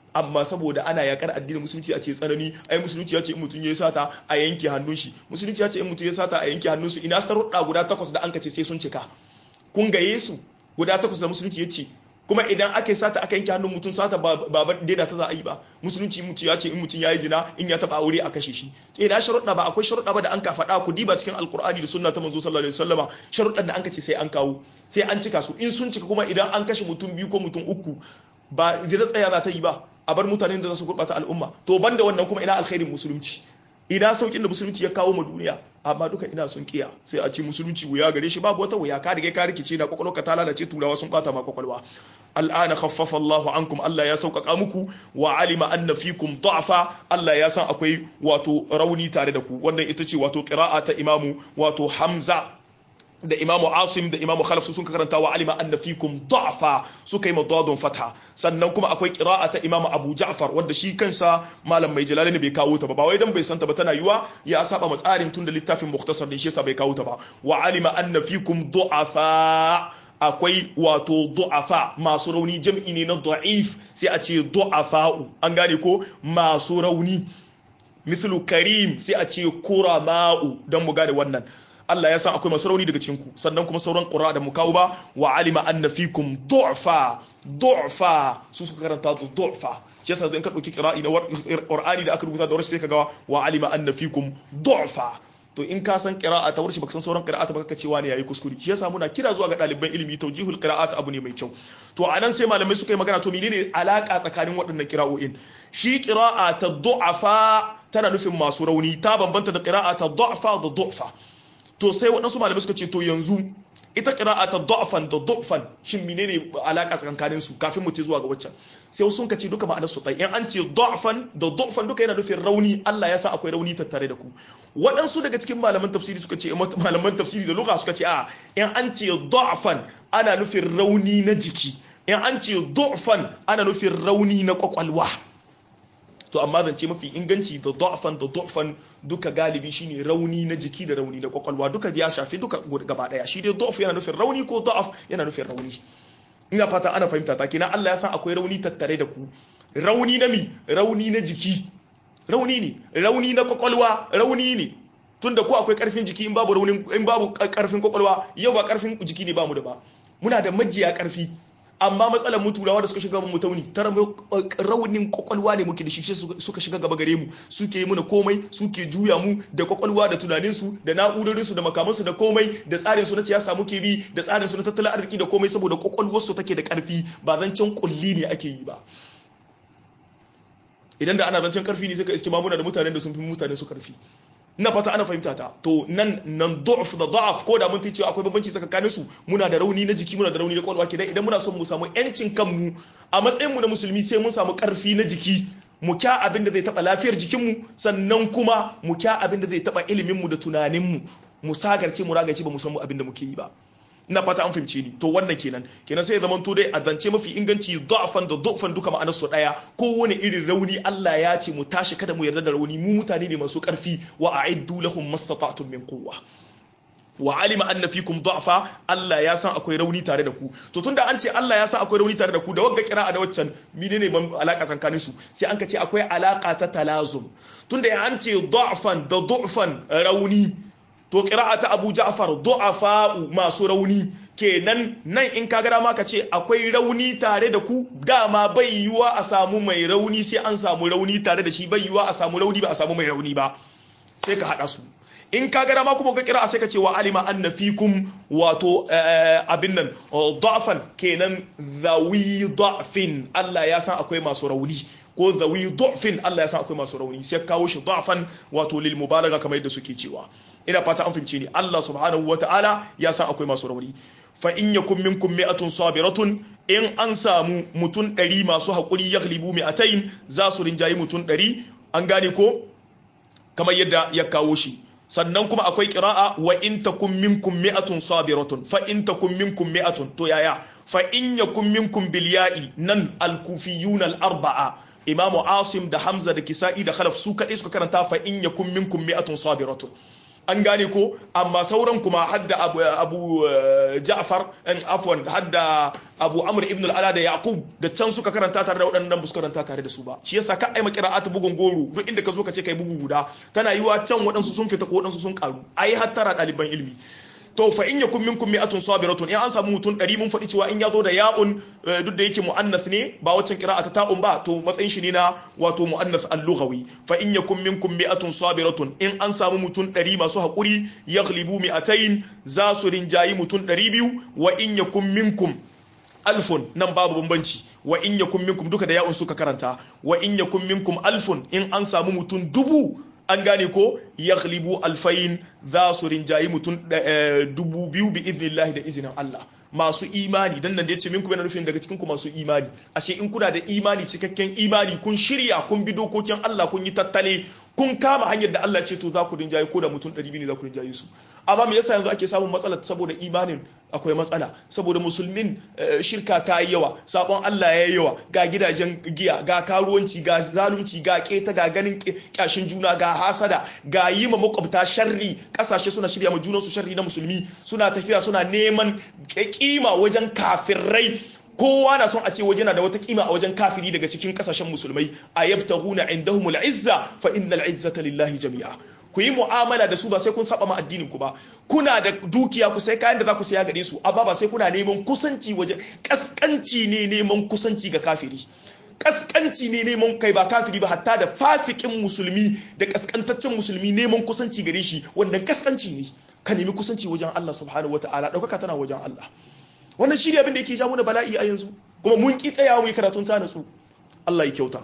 amma saboda ana yakar addinin musulunci a ce tsanani ai musulunci ya ce in mutum ya sata a yanke hannun shi musulunci ya ce in mutum ya sata a yanke hannun su ina sarudda guda takwas da an ka ce sai sun cika kun ga Yesu guda takwas da musulunci ya ce kuma idan aka yi sata aka yanke hannun mutum sata ba ba daida ta za a yi ba musulunci mutum ya ce in mutum ya yi zina in ya taba aure a kashe shi ina sharuɗa ba akwai sharuɗa ba da an ka faɗa ku diba cikin alkur'ani da sunna ta manzo sallallahu alaihi wasallama sharuɗan da an ka ce sai an kawo sai an cika su in sun cika kuma idan an kashe mutum biyu ko mutum uku ba zira tsaya za ta yi ba a bar mutanen da za su gurɓata al'umma to banda wannan kuma ina alkhairin musulunci ina saukin da musulunci ya kawo ma duniya amma duka ina sun kiya sai a ce musulunci wuya gare shi babu wata wuya ka riga ka rikice na kwakwalwa ka ta lalace turawa sun bata ma kwakwalwa al'ana khaffafa Allah ankum Allah ya sauƙaƙa muku wa alima anna fikum da'fa Allah ya san akwai wato rauni tare da ku wannan ita ce wato qira'a ta imamu wato Hamza da imamu asim da imamu khalaf su sun karanta wa alima anna fikum da'fa suka yi madadun fatha sannan kuma akwai qira'a ta imamu abu ja'far wanda shi kansa malam mai jalali bai kawo ta ba ba wai dan bai santa ba tana yiwa ya saba matsarin tun da littafin mukhtasar din shi yasa bai kawo ta ba wa alima anna fikum du'afa akwai wato du'afa masu rauni jam'i ne na da'if sai a ce du'afa'u an gane ko masu rauni mislu karim sai a ce kurama'u don mu gane wannan Allah ya san akwai masu rauni daga cinku sannan kuma sauran ƙura da mu kawo ba wa alima anna fikum du'fa du'fa su suka karanta da du'fa shi yasa in ka dauki qira'i na Qur'ani da aka rubuta da warshi sai ka ga wa alima anna fikum du'fa to in ka san qira'a ta warshi baka san sauran qira'ata baka cewa ne yayi kuskure shi yasa muna kira zuwa ga ɗaliban ilimi tawjihul qira'at abu ne mai kyau to anan sai malamai suka yi magana to menene alaka tsakanin waɗannan qira'o'in shi qira'a ta du'afa tana nufin masu rauni ta bambanta da qira'a ta du'fa da du'fa to sai waɗansu malamai suka ce to yanzu ita ƙira'a ta da'fan da da'fan shin menene alaka tsakankanin su kafin mu ce zuwa ga waccan sai wasu sun ce duka ma'anar su ɗaya in an ce da'fan da da'fan duka yana nufin rauni Allah ya sa akwai rauni tattare da ku waɗansu daga cikin malaman tafsiri suka ce malaman tafsiri da lugha suka ce a in an ce da'fan ana nufin rauni na jiki in an ce da'fan ana nufin rauni na kwakwalwa to amma zance mafi inganci da da'fan da da'fan duka galibi shine rauni na jiki da rauni na kwakwalwa duka ya shafi duka gaba daya shi dai da'f yana nufin rauni ko da'af yana nufin rauni ina fata ana fahimta ta kenan Allah ya san akwai rauni tattare da ku rauni na mi rauni na jiki rauni ne rauni na kwakwalwa rauni ne tunda ko akwai karfin jiki in babu raunin in babu karfin kwakwalwa yau ba karfin jiki ne bamu da ba muna da majiya karfi amma matsalar mu turawa da suka shiga mu tauni tara raunin kwakwalwa ne muke da shi suka shiga gaba gare mu suke yi muna komai suke juya mu da kwakwalwa da tunanin su da na'urorin su da makaman su da komai da tsarin su na siyasa muke bi da tsarin su na tattalin arziki da komai saboda kwakwalwar su take da karfi ba zancen kulli ne ake yi ba idan da ana zancen karfi ne sai ka iske mamuna da mutanen da sun fi mutane su karfi ina fata ana fahimta ta to nan nan du'f da da'af ko da mun ce akwai bambanci tsakanin su muna da rauni na jiki muna da rauni na kwalwa kenan idan muna son mu samu yancin kanmu a matsayin mu na musulmi sai mun samu karfi na jiki mu kya abin da zai taba lafiyar jikinmu sannan kuma mu kya abin da zai taba ilimin mu da tunanin mu mu sagarce mu ragace ba mu san abin da muke yi ba ina fata an fahimce ni to wannan kenan kenan sai ya zama to dai a zance mafi inganci da'fan da du'fan duka ma'anar su daya kowane irin rauni Allah ya ce mu tashi kada mu yarda da rauni mu mutane ne masu karfi wa a'iddu lahum mastata'tum min quwwa wa alima anna fikum da'fa Allah ya san akwai rauni tare da ku to tunda an ce Allah ya san akwai rauni tare da ku da wagga kira'a da waccan menene ban alaka tsakanin su sai an ka ce akwai alaka ta talazum tunda an ce da'fan da du'fan rauni to ƙira'a ta abu ja'far du'afa'u masu rauni kenan nan in ka gara ma ka ce akwai rauni tare da ku dama bai yiwa a samu mai rauni sai an samu rauni tare da shi bai yiwa a samu rauni ba a samu mai rauni ba sai ka haɗa su in ka gara ma kuma ka kira sai ka ce wa alima anna fikum wato abin nan da'fan kenan zawi da'fin Allah ya san akwai masu rauni ko zawi da'fin Allah ya san akwai masu rauni sai kawo shi da'fan wato lil mubalaga kamar yadda suke cewa ina fata an fahimce ni Allah subhanahu wataala ya san akwai masu rauni fa in yakum minkum mi'atun sabiratun in an samu mutun ɗari masu haƙuri yaghlibu mi'atayn za su rinjayi mutun ɗari an gane ko kamar yadda ya kawo shi sannan kuma akwai qira'a wa in takum minkum mi'atun sabiratun fa in takum minkum mi'atun to yaya fa in yakum minkum bil ya'i nan al kufiyun al arba'a imamu asim da hamza da kisa'i da khalaf su kaɗai suka karanta fa in yakum minkum mi'atun sabiratun an gane ko amma sauran kuma hadda abu, abu ja'far afwan hadda abu amr ibn al-ala da yaqub da can suka karanta tare da waɗannan su karanta tare da su ba shi yasa ka ai makira'atu bugun goro duk inda ka zo ka ce kai bugu guda tana yiwa can waɗansu sun fita ko waɗansu sun karu ai hattara ɗaliban ilimi to fa in yakun minkum mi'atun sabiratun in an samu mutum 100 mun faɗi cewa in ya zo da ya'un duk da yake muannath ne ba waccan qira'a ta ta'un ba to matsayin shi ne na wato muannath al-lughawi fa in yakun minkum mi'atun sabiratun in an samu mutum 100 masu hakuri yaghlibu mi'atayn za su rinjayi mutum 200 wa in yakun minkum alfun nan babu bambanci wa in yakun minkum duka da ya'un suka karanta wa in yakun minkum alfun in an samu mutum dubu an gane ko yaghlibu alfayin za su rinjayi mutum dubu biyu bi idnillahi da izinin Allah masu imani dan nan da yace minku yana nufin daga cikin ku masu imani ashe in kuna da imani cikakken imani kun shirya kun bi dokokin Allah kun yi tattale kun kama hanyar da Allah ce to za ku rinjaye ko da mutum 200 ne za ku rinjaye su amma me yasa yanzu ake samun matsala saboda imanin akwai matsala saboda musulmin shirka ta yi yawa sabon Allah ya yi yawa ga gidajen giya ga karuwanci ga zalunci ga keta ga ganin kyashin juna ga hasada ga yi ma makwabta sharri kasashe suna shirya ma junansu sharri na musulmi suna tafiya suna neman kima wajen kafirai kowa na son a ce waje na da wata kima a wajen kafiri daga cikin kasashen musulmai a yabtaghuna indahumul izza fa innal izzata lillahi jami'a ku yi mu'amala da su ba sai kun saba ma addinin ku ba kuna da dukiya ku sai kayan da za ku saya gare su amma ba sai kuna neman kusanci waje kaskanci ne neman kusanci ga kafiri kaskanci ne neman kai ba kafiri ba hatta da fasikin musulmi da kaskantaccen musulmi neman kusanci gare shi wannan kaskanci ne ka nemi kusanci wajen Allah subhanahu wataala daukaka tana wajen Allah wannan shi ne abin da yake ja mana bala'i a yanzu kuma mun ki tsayawa mu yi karatun ta natsu Allah ya kyauta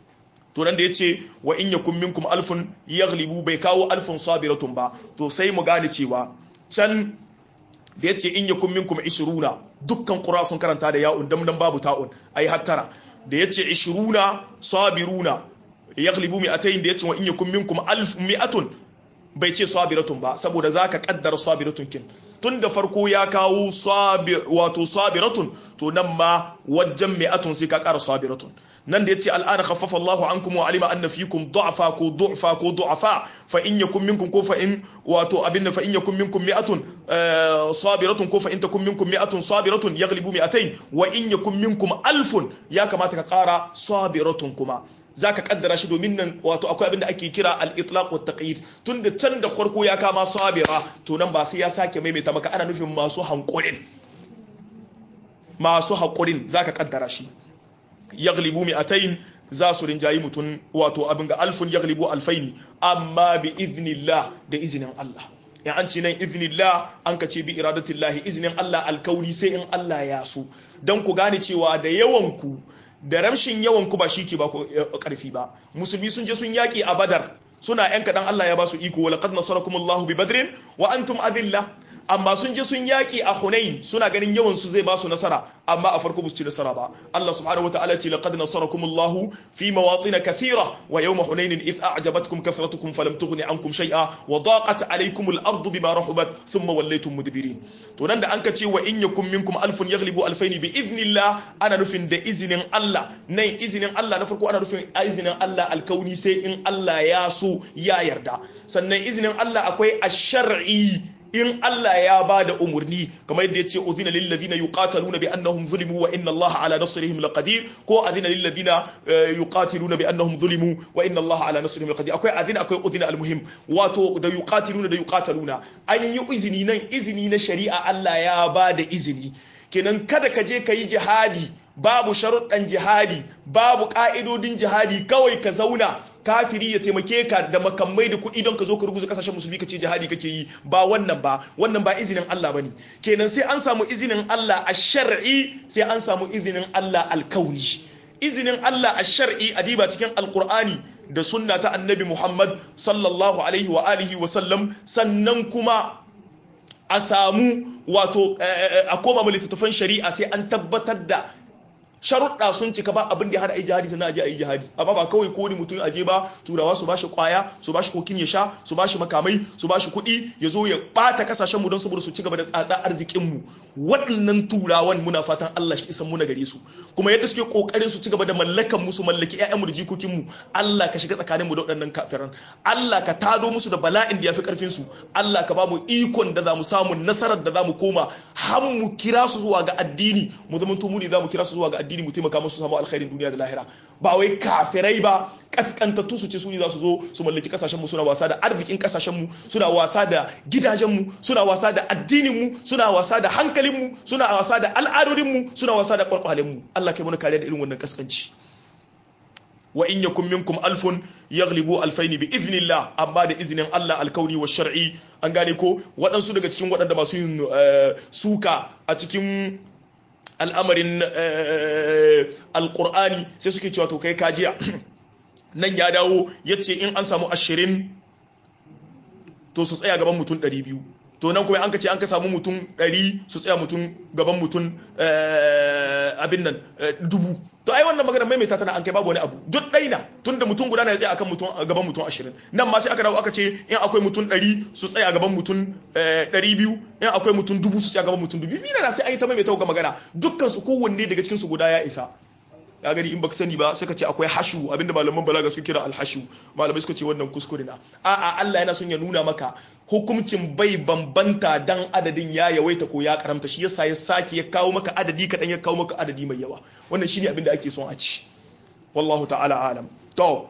to nan da yace wa in yakum minkum alfun yaghlibu bai kawo alfun sabiratun ba to sai mu gane cewa can da yace in yakum minkum 20 dukkan qura sun karanta da ya'un dan nan babu ta'un ai hattara da yace 20 sabiruna yaghlibu mi'atayn da yace wa in yakum minkum alf mi'atun bai ce sabiratun ba saboda zaka kaddara sabiratun kin tun da farko ya kawo wato sabiratun to nan ma wajen mi'atun sai ka kara sabiratun nan da yace al'ana khaffafa Allahu ankum wa alima anna fikum du'fa ko du'fa ko du'afa fa in yakum minkum ko fa in wato abin fa in yakum minkum mi'atun sabiratun ko fa in takum minkum mi'atun sabiratun yaghlibu mi'atayn wa in yakum minkum alfun ya kamata ka kara sabiratun kuma zaka kaddara shi domin nan wato akwai abin da ake kira al-itlaq wa taqyid tunda can da farko ya kama sabira to nan ba sai ya sake maimaita maka ana nufin masu hankurin masu hakurin zaka kaddara shi yaghlibu mi'atayn za su rinjayi mutum wato abin ga alfun yaghlibu alfaini amma bi idnillah da izinin Allah in an ce nan iznillah an ka ce bi iradatillahi izinin Allah alkauri sai in Allah ya so dan ku gane cewa da yawan ku da ramshin yawan ku ba shi ke ba ku karfi ba musulmi sun je sun yaki a badar suna yan kaɗan Allah ya ba su iko wala qad nasarakumullahu bi badrin wa antum adilla amma sun je sun yaki a hunain suna ganin yawan su zai ba su nasara amma a farko su ci nasara ba Allah subhanahu wataala ce laqad nasarakumullahu fi mawatin kathira wa yawma hunain id a'jabatkum kathratukum falam tughni ankum shay'a wa daqat alaykum al-ardu bima rahabat thumma wallaytum mudbirin to nan da an ka ce wa in yakum minkum alfun yaghlibu alfayn bi idhnillah ana nufin da izinin Allah nan izinin Allah na farko ana nufin izinin Allah alkauni sai in Allah ya so ya yarda sannan izinin Allah akwai ash-shar'i in Allah ya ba da umarni kamar yadda ya ce uzina lil ladina yuqataluna bi annahum zulimu wa inna Allah ala nasrihim laqadir ko azina lil ladina yuqatiluna bi annahum zulimu wa inna Allah ala nasrihim laqadir akwai azina akwai uzina almuhim wato da yuqatiluna da yuqataluna an yi izini nan izini na shari'a Allah ya ba da izini kenan kada ka je ka yi jihadi babu sharuɗan jihadi babu ƙa'idodin jihadi kawai ka zauna kafiri ya taimake ka da makamai da kuɗi don ka zo ka ruguza kasashen musulmi ka ce jihadi kake yi ba wannan ba wannan ba izinin Allah bane kenan sai an samu izinin Allah a shar'i sai an samu izinin Allah alkauni izinin Allah a shar'i a diba cikin alkur'ani da sunna ta annabi Muhammad sallallahu alaihi wa alihi wa sallam sannan kuma a samu wato a koma littattafan shari'a sai an tabbatar da sharuɗa sun cika ba abin da ya hada ai jihadi sannan aje ai jihadi amma ba kawai ko ni mutum aje ba turawa su bashi kwaya su bashi kokin ya sha su bashi makamai su bashi kuɗi ya zo ya bata kasashen mu don saboda su ci gaba da tsatsa arzikin mu waɗannan turawan muna fatan Allah shi isan muna gare su kuma yadda suke kokarin su ci gaba da mallakan mu su mallaki ƴaƴan mu da jikokin mu Allah ka shiga tsakanin mu da waɗannan kafiran Allah ka tado musu da bala'in da yafi karfin su Allah ka ba mu ikon da za mu samu nasarar da za mu koma har mu kira su zuwa ga addini mu zama mu ne za mu kira su zuwa ga addini mu taimaka musu samu alkhairin duniya da lahira ba wai kafirai ba kaskantattu su ce su ne za su zo su mallaki kasashen mu suna wasa da arzikin kasashen mu suna wasa da gidajen mu suna wasa da addinin mu suna wasa da hankalin mu suna wasa da al'adodin mu suna wasa da kwarkwalen mu Allah kai mana kariya da irin wannan kaskanci wa in yakun minkum alfun yaghlibu alfaini bi idhnillah amma da izinin Allah alkauni wa shar'i an gane ko waɗansu daga cikin waɗanda masu yin suka a cikin al'amarin alƙur'ani sai suke cewa to kai kajiya nan ya dawo ya ce in an samu ashirin to su tsaya gaban mutum ɗari biyu to nan kuma an ka ce an ka samu mutum ɗari su tsaya mutum gaban mutum abin nan dubu to ai wannan magana maimaita tana an kai babu wani abu duk ɗaina tun da mutum guda na ya tsaya akan mutum gaban mutum ashirin nan ma sai aka dawo aka ce in akwai mutum ɗari su tsaya gaban mutum ɗari biyu in akwai mutum dubu su tsaya gaban mutum dubu biyu na sai an yi ta maimaita ga magana dukkan su kowanne daga cikin su guda ya isa ya gani in baka sani ba sai ka ce akwai hashu abinda malaman balaga suke kira alhashu malamai suka ce wannan kuskure na a'a Allah yana son ya nuna maka hukuncin bai bambanta dan adadin ya yawaita ko ya karamta shi yasa ya sake ya kawo maka adadi kadan ya kawo maka adadi mai yawa wannan shine abinda ake son a ci wallahu ta'ala alam to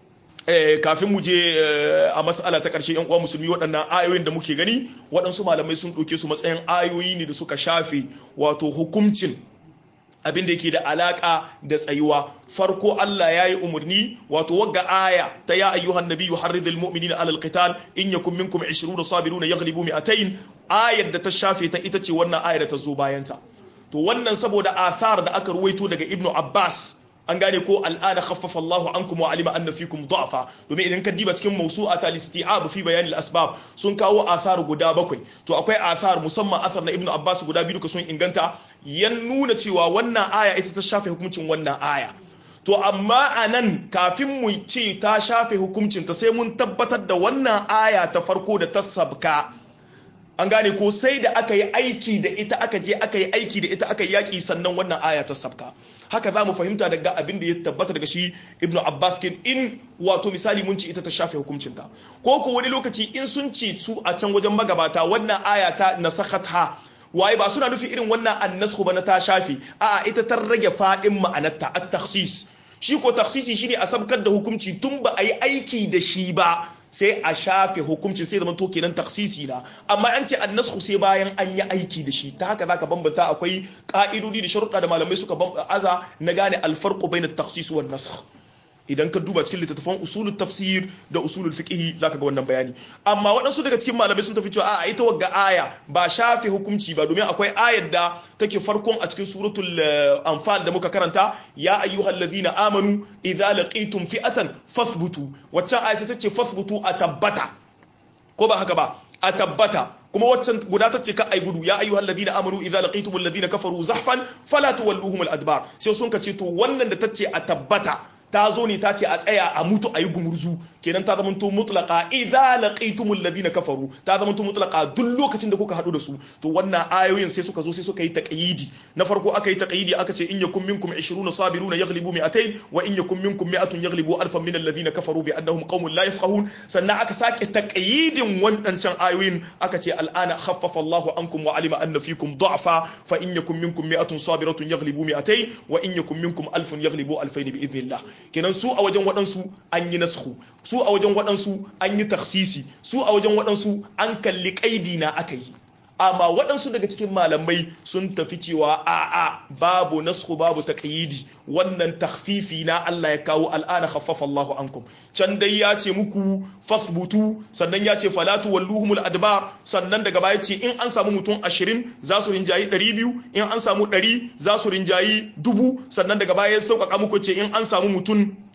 Eh, kafin mu je eh, a mas'ala ta ƙarshe yan uwa musulmi waɗannan ayoyin da muke gani waɗansu malamai sun ɗauke su matsayin ayoyi ne da suka shafe wato hukuncin abin da yake da alaka da tsayuwa farko Allah ya yi umarni wato wagga aya ta ya ayyuhan nabiyyu harridil mu'minina alal qital in yakum minkum 20 sabiruna yaghlibu mi'atayn ayar da ta shafe ta ita ce wannan ayar da ta zo bayan ta to wannan saboda athar da aka ruwaito daga ibnu abbas an gane ko al'ada khaffafa Allahu ankum wa alima anna fikum du'afa domin idan ka diba cikin mawsu'a ta listi'ab fi bayan al-asbab sun kawo athar guda bakwai to akwai athar musamman athar na Ibn Abbas guda biyu duka sun inganta yan nuna cewa wannan aya ita ta shafe hukuncin wannan aya to amma anan kafin mu ce ta shafe hukuncin ta sai mun tabbatar da wannan aya ta farko da ta sabka an gane ko sai da aka yi aiki da ita aka je aka yi aiki da ita aka yi yaƙi sannan wannan aya ta sabka haka za mu fahimta daga abin da ya tabbata daga shi ibnu abbas kin in wato misali mun ci ita ta shafe hukuncinta ko ko wani lokaci in sun ci su a can wajen magabata wannan aya ta nasakhatha waye ba suna nufi irin wannan annasku ba na ta shafe a'a ita ta rage fadin ma'anarta at-takhsis shi ko takhsisi shine a sabkar da hukunci tun ba a yi aiki da shi ba sai a shafe hukuncin sai zama to kenan taksisi na amma an ce annasku sai bayan an yi aiki da shi ta haka zaka bambanta akwai ka'idodi da sharuɗa da malamai suka aza na gane alfarqu bayna at-takhsis wan nasakh idan ka duba cikin littattafan usulul tafsir da usulul fiqh zaka ga wannan bayani amma waɗansu daga cikin malamai sun tafi cewa a ita wagga aya ba shafe hukunci ba domin akwai ayar da take farkon a cikin suratul anfal da muka karanta ya ayyuhal ladina amanu idza laqitum fi'atan fathbutu waccan aya ta ce fathbutu a tabbata ko ba haka ba a tabbata kuma waccan guda ta ce ka ai gudu ya ayyuhal ladina amanu idza laqitum alladhina kafaru zahfan fala tuwalluhum al-adbar sai sun ka ce to wannan da ta ce a tabbata ta zo ne ta ce a tsaya a mutu a yi gumurzu kenan ta zamanto mutlaka idza laqitumul ladina kafaru ta zamanto mutlaka duk lokacin da kuka hadu da su to wannan ayoyin sai suka zo sai suka yi taqyidi na farko aka yi taqyidi aka ce in yakum minkum 20 sabiruna yaghlibu mi'atayn wa in yakum minkum mi'atun yaghlibu alfan min alladhina kafaru bi annahum qaumun la yafqahun sannan aka sake taqyidin wadancan ayoyin aka ce al'ana khaffafa Allahu ankum wa alima anna fikum du'afa fa in yakum minkum mi'atun sabiratun yaghlibu mi'atayn wa in yakum minkum alfun yaghlibu alfayn bi idhnillah kenan su a wajen waɗansu an yi nasku su a wajen waɗansu an yi taksisi su a wajen waɗansu an kalli ƙaidi na aka yi amma waɗansu daga cikin malamai sun tafi cewa a'a babu nasku babu taqyidi wannan takhfifi na Allah ya kawo al'ana khaffafa Allahu ankum can dai ya ce muku fasbutu sannan ya ce falatu walluhumul adbar sannan daga baya ce in an samu mutum 20 za su rinjayi 200 in an samu 100 za su rinjayi dubu sannan daga baya ya sauƙaƙa muku ce in an samu mutum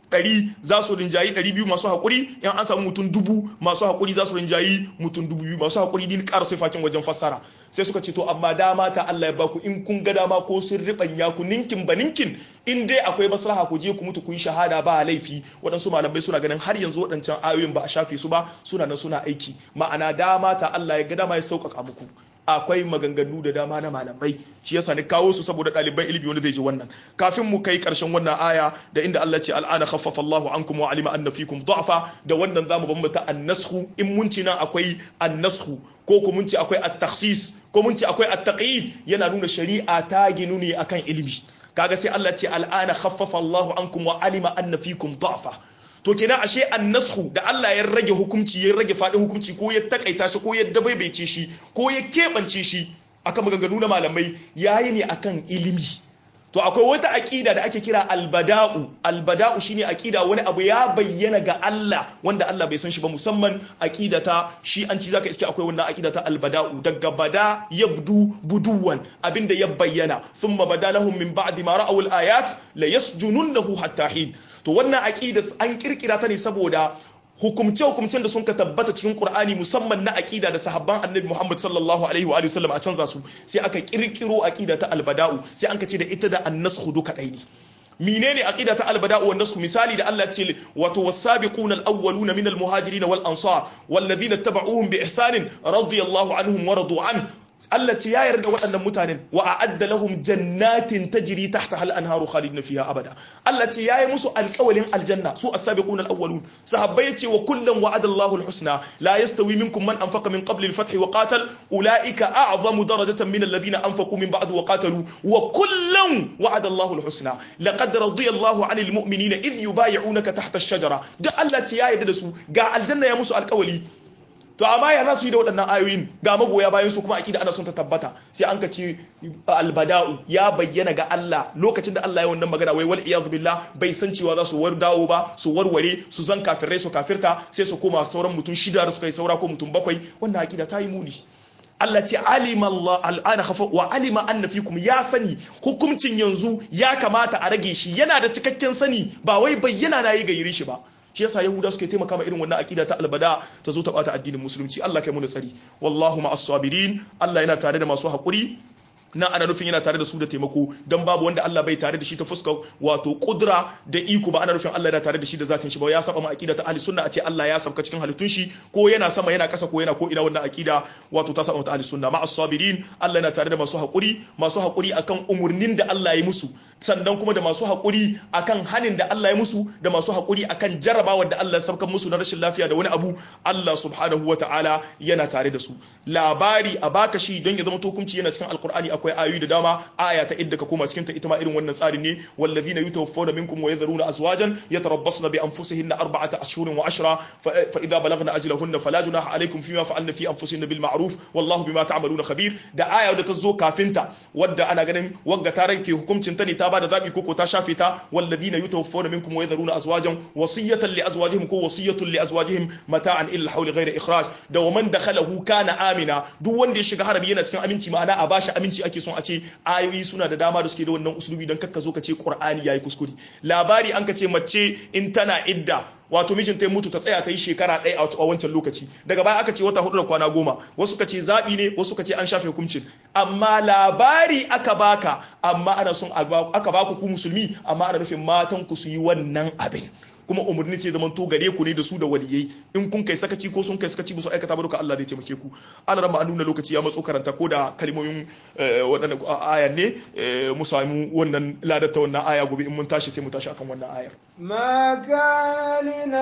ɗari za su rinjayi ɗari biyu masu haƙuri in an samu mutum dubu masu haƙuri za su rinjayi mutum dubu biyu masu haƙuri din ƙara sai fakin wajen fassara sai suka ce to amma dama ta Allah ya baku in kun ga dama ko sun riɓanya ku ninkin ba ninkin in dai akwai maslaha ku je ku mutu ku yi shahada ba laifi waɗansu malamai suna ganin har yanzu waɗancan ayoyin ba a shafe su ba suna nan suna aiki ma'ana dama ta Allah ya ga dama ya sauƙaƙa muku akwai maganganu da dama na malamai shi yasa ni kawo su saboda ɗaliban ilimi wanda zai ji wannan kafin mu kai ƙarshen wannan aya da inda Allah ce al'ana khaffafa Allahu ankum wa alima anna fikum du'afa da wannan zamu bambata an-nasxu in mun ci nan akwai an-nasxu ko ko mun ci akwai at-takhsis ko mun ci akwai at-taqyid yana nuna shari'a ta ginu ne akan ilimi kaga sai Allah ce al'ana khaffafa Allahu ankum wa alima anna fikum du'afa to kenan ashe annashu da Allah ya rage hukunci ya rage fadin hukunci ko ya takaita shi ko ya dabaibaice shi ko ya keɓance shi akan maganganu na malamai yayi ne akan ilimi to akwai wata aƙida da ake kira albada'u albada'u shine aƙida wani abu ya bayyana ga Allah wanda Allah bai san shi ba musamman aƙida ta shi an ci zaka iske akwai wannan aƙida ta albada'u daga bada yabdu buduwan abinda ya bayyana thumma badalahum min ba'di ma ra'aw al-ayat la yasjununnahu hatta hin to wannan aƙida an kirkira ta ne saboda hukumce-hukumcen da sun ka tabbata cikin Qur'ani musamman na aqida da sahabban Annabi Muhammad sallallahu alaihi wa sallam a canza su sai aka kirkiro aqida ta albada'u sai an ka ce da ita da annashu duka ɗai ne menene aqida ta albada'u wan nasu misali da Allah ce wato wasabiquna alawwaluna min almuhajirin wal ansar walladhina tabauhum bi ihsanin radiyallahu anhum wa radu an Allah ce ya yarda waɗannan mutanen wa a'adda lahum jannatin tajri tahtaha al-anharu khalidina fiha abada Allah ce yayi musu alƙawalin aljanna su as-sabiquna al-awwalun sahabbai yace wa kullum wa'ada Allahu al-husna la yastawi minkum man anfaqa min qabli al-fath wa qatal ulaika a'zamu darajatan min alladhina anfaqu min ba'd wa qatalu wa kullum wa'ada Allahu al-husna laqad radiya Allahu 'anil mu'minina idh yubay'unaka tahta ash-shajara duk Allah ce ya yarda da su ga aljanna ya musu alƙawali to amma ya za su yi da waɗannan ayoyin ga magoya bayan su kuma akida ana son ta tabbata sai an ka ce albada'u ya bayyana ga Allah lokacin da Allah ya wannan magana wai wal iyaz billah bai san cewa za su war dawo ba su warware su zan kafirai su kafirta sai su koma sauran mutum shida da suka yi saura ko mutum bakwai wannan akida ta yi muni Allah ce alima Allah al'ana khafa wa alima anna fikum ya sani hukuncin yanzu ya kamata a rage shi yana da cikakken sani ba wai bayyana na yi gairi shi ba shi yasa yahuda suke taimaka ma irin wannan akida ta albada ta zo ta bata addinin musulunci Allah kai mu tsari wallahu ma'as sabirin Allah yana tare da masu hakuri nan ana nufin yana tare da su da taimako don babu wanda Allah bai tare da shi ta fuska wato kudura da iko ba ana nufin Allah yana tare da shi da zatin shi ba ya saba ma aqida ta ahli sunna a ce Allah ya sabka cikin halittun shi ko yana sama yana kasa ko yana ko ina wannan aqida wato ta saba ta ahli sunna ma as-sabirin Allah yana tare da masu hakuri masu hakuri akan umurnin da Allah ya musu sannan kuma da masu hakuri akan hanin da Allah ya musu da masu hakuri akan jarrabawar da Allah ya sabka musu na rashin lafiya da wani abu Allah subhanahu wataala yana tare da su labari a baka shi don ya zama hukunci yana cikin alqur'ani akwai ayoyi da dama aya ta idda ka koma cikin ta ita ma irin wannan tsarin ne wallazina yutawaffawna minkum wa yadharuna azwajan yatarabbasna bi anfusihinna arba'ata ashhurin wa ashra fa idza balagna ajalahunna fala junaha alaykum fima fa'alna fi anfusihinna bil ma'ruf wallahu bima ta'maluna khabir da aya da ta zo kafin ta wadda ana ganin wagga ta ranke hukuncin ta ne ta bada zabi koko ta shafe ta wallazina yutawaffawna minkum wa yadharuna azwajan wasiyatan li azwajihim ko wasiyatun li azwajihim mata'an illa hawli ghayra ikhraj da wa man dakhalahu kana amina duk wanda ya shiga harabi yana cikin aminci ma'ana a bashi aminci ake son a ce ayoyi suna da dama da suke da wannan usulubi don kakka zo ka ce qur'ani yayi kuskure labari an ka ce mace in tana idda wato mijin ta mutu ta tsaya ta yi shekara ɗaya a wancan lokaci daga baya aka ce wata hudu da kwana goma wasu ka ce zaɓi ne wasu ka ce an shafe hukuncin amma labari aka baka amma ana son aka baku ku musulmi amma ana nufin matan ku su yi wannan abin kuma umarni ce zaman to gare ku ne da su da waliyai in kun kai sakaci ko sun kai sakaci ba su aikata ba duka Allah zai taimake ku an rama nuna lokaci ya matso karanta ko da kalmomin waɗannan ayan ne mu samu wannan ladar ta wannan aya gobe in mun tashi sai mu tashi akan wannan ayar ما كان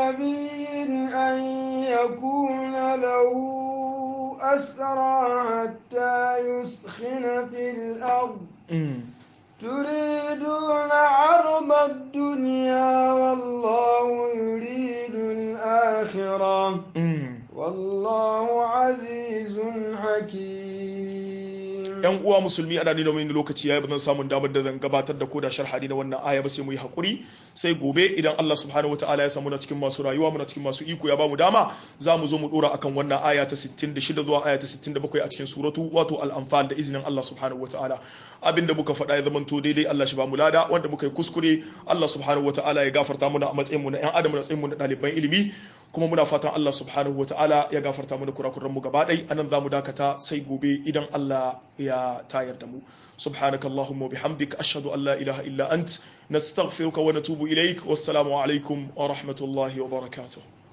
لنبي أن يكون له أسرى حتى يسخن في الأرض تريدون عرض الدنيا والله يريد الآخرة والله عزيز حكيم yan uwa musulmi ana nuna mini lokaci yayi bazan samun damar da zan gabatar da koda sharhadi na wannan aya ba sai mu yi hakuri sai gobe idan Allah subhanahu wataala ya samu na cikin masu rayuwa muna cikin masu iko ya bamu dama za mu zo mu dora akan wannan aya ta 66 zuwa aya ta 67 a cikin suratu wato al-anfal da izinin Allah subhanahu wataala abinda muka faɗa ya zamanto daidai Allah shi ba mu lada wanda muka yi kuskure Allah subhanahu wataala ya gafarta muna a matsayin mu na ƴan adam na matsayin mu na ɗaliban ilimi kuma muna fatan Allah subhanahu wataala ya gafarta mana kurakuran mu gaba ɗai anan zamu dakata sai gobe idan Allah ya tayar da mu سبحانك اللهم وبحمدك أشهد أن لا إله إلا أنت نستغفرك ونتوب إليك والسلام عليكم ورحمة الله وبركاته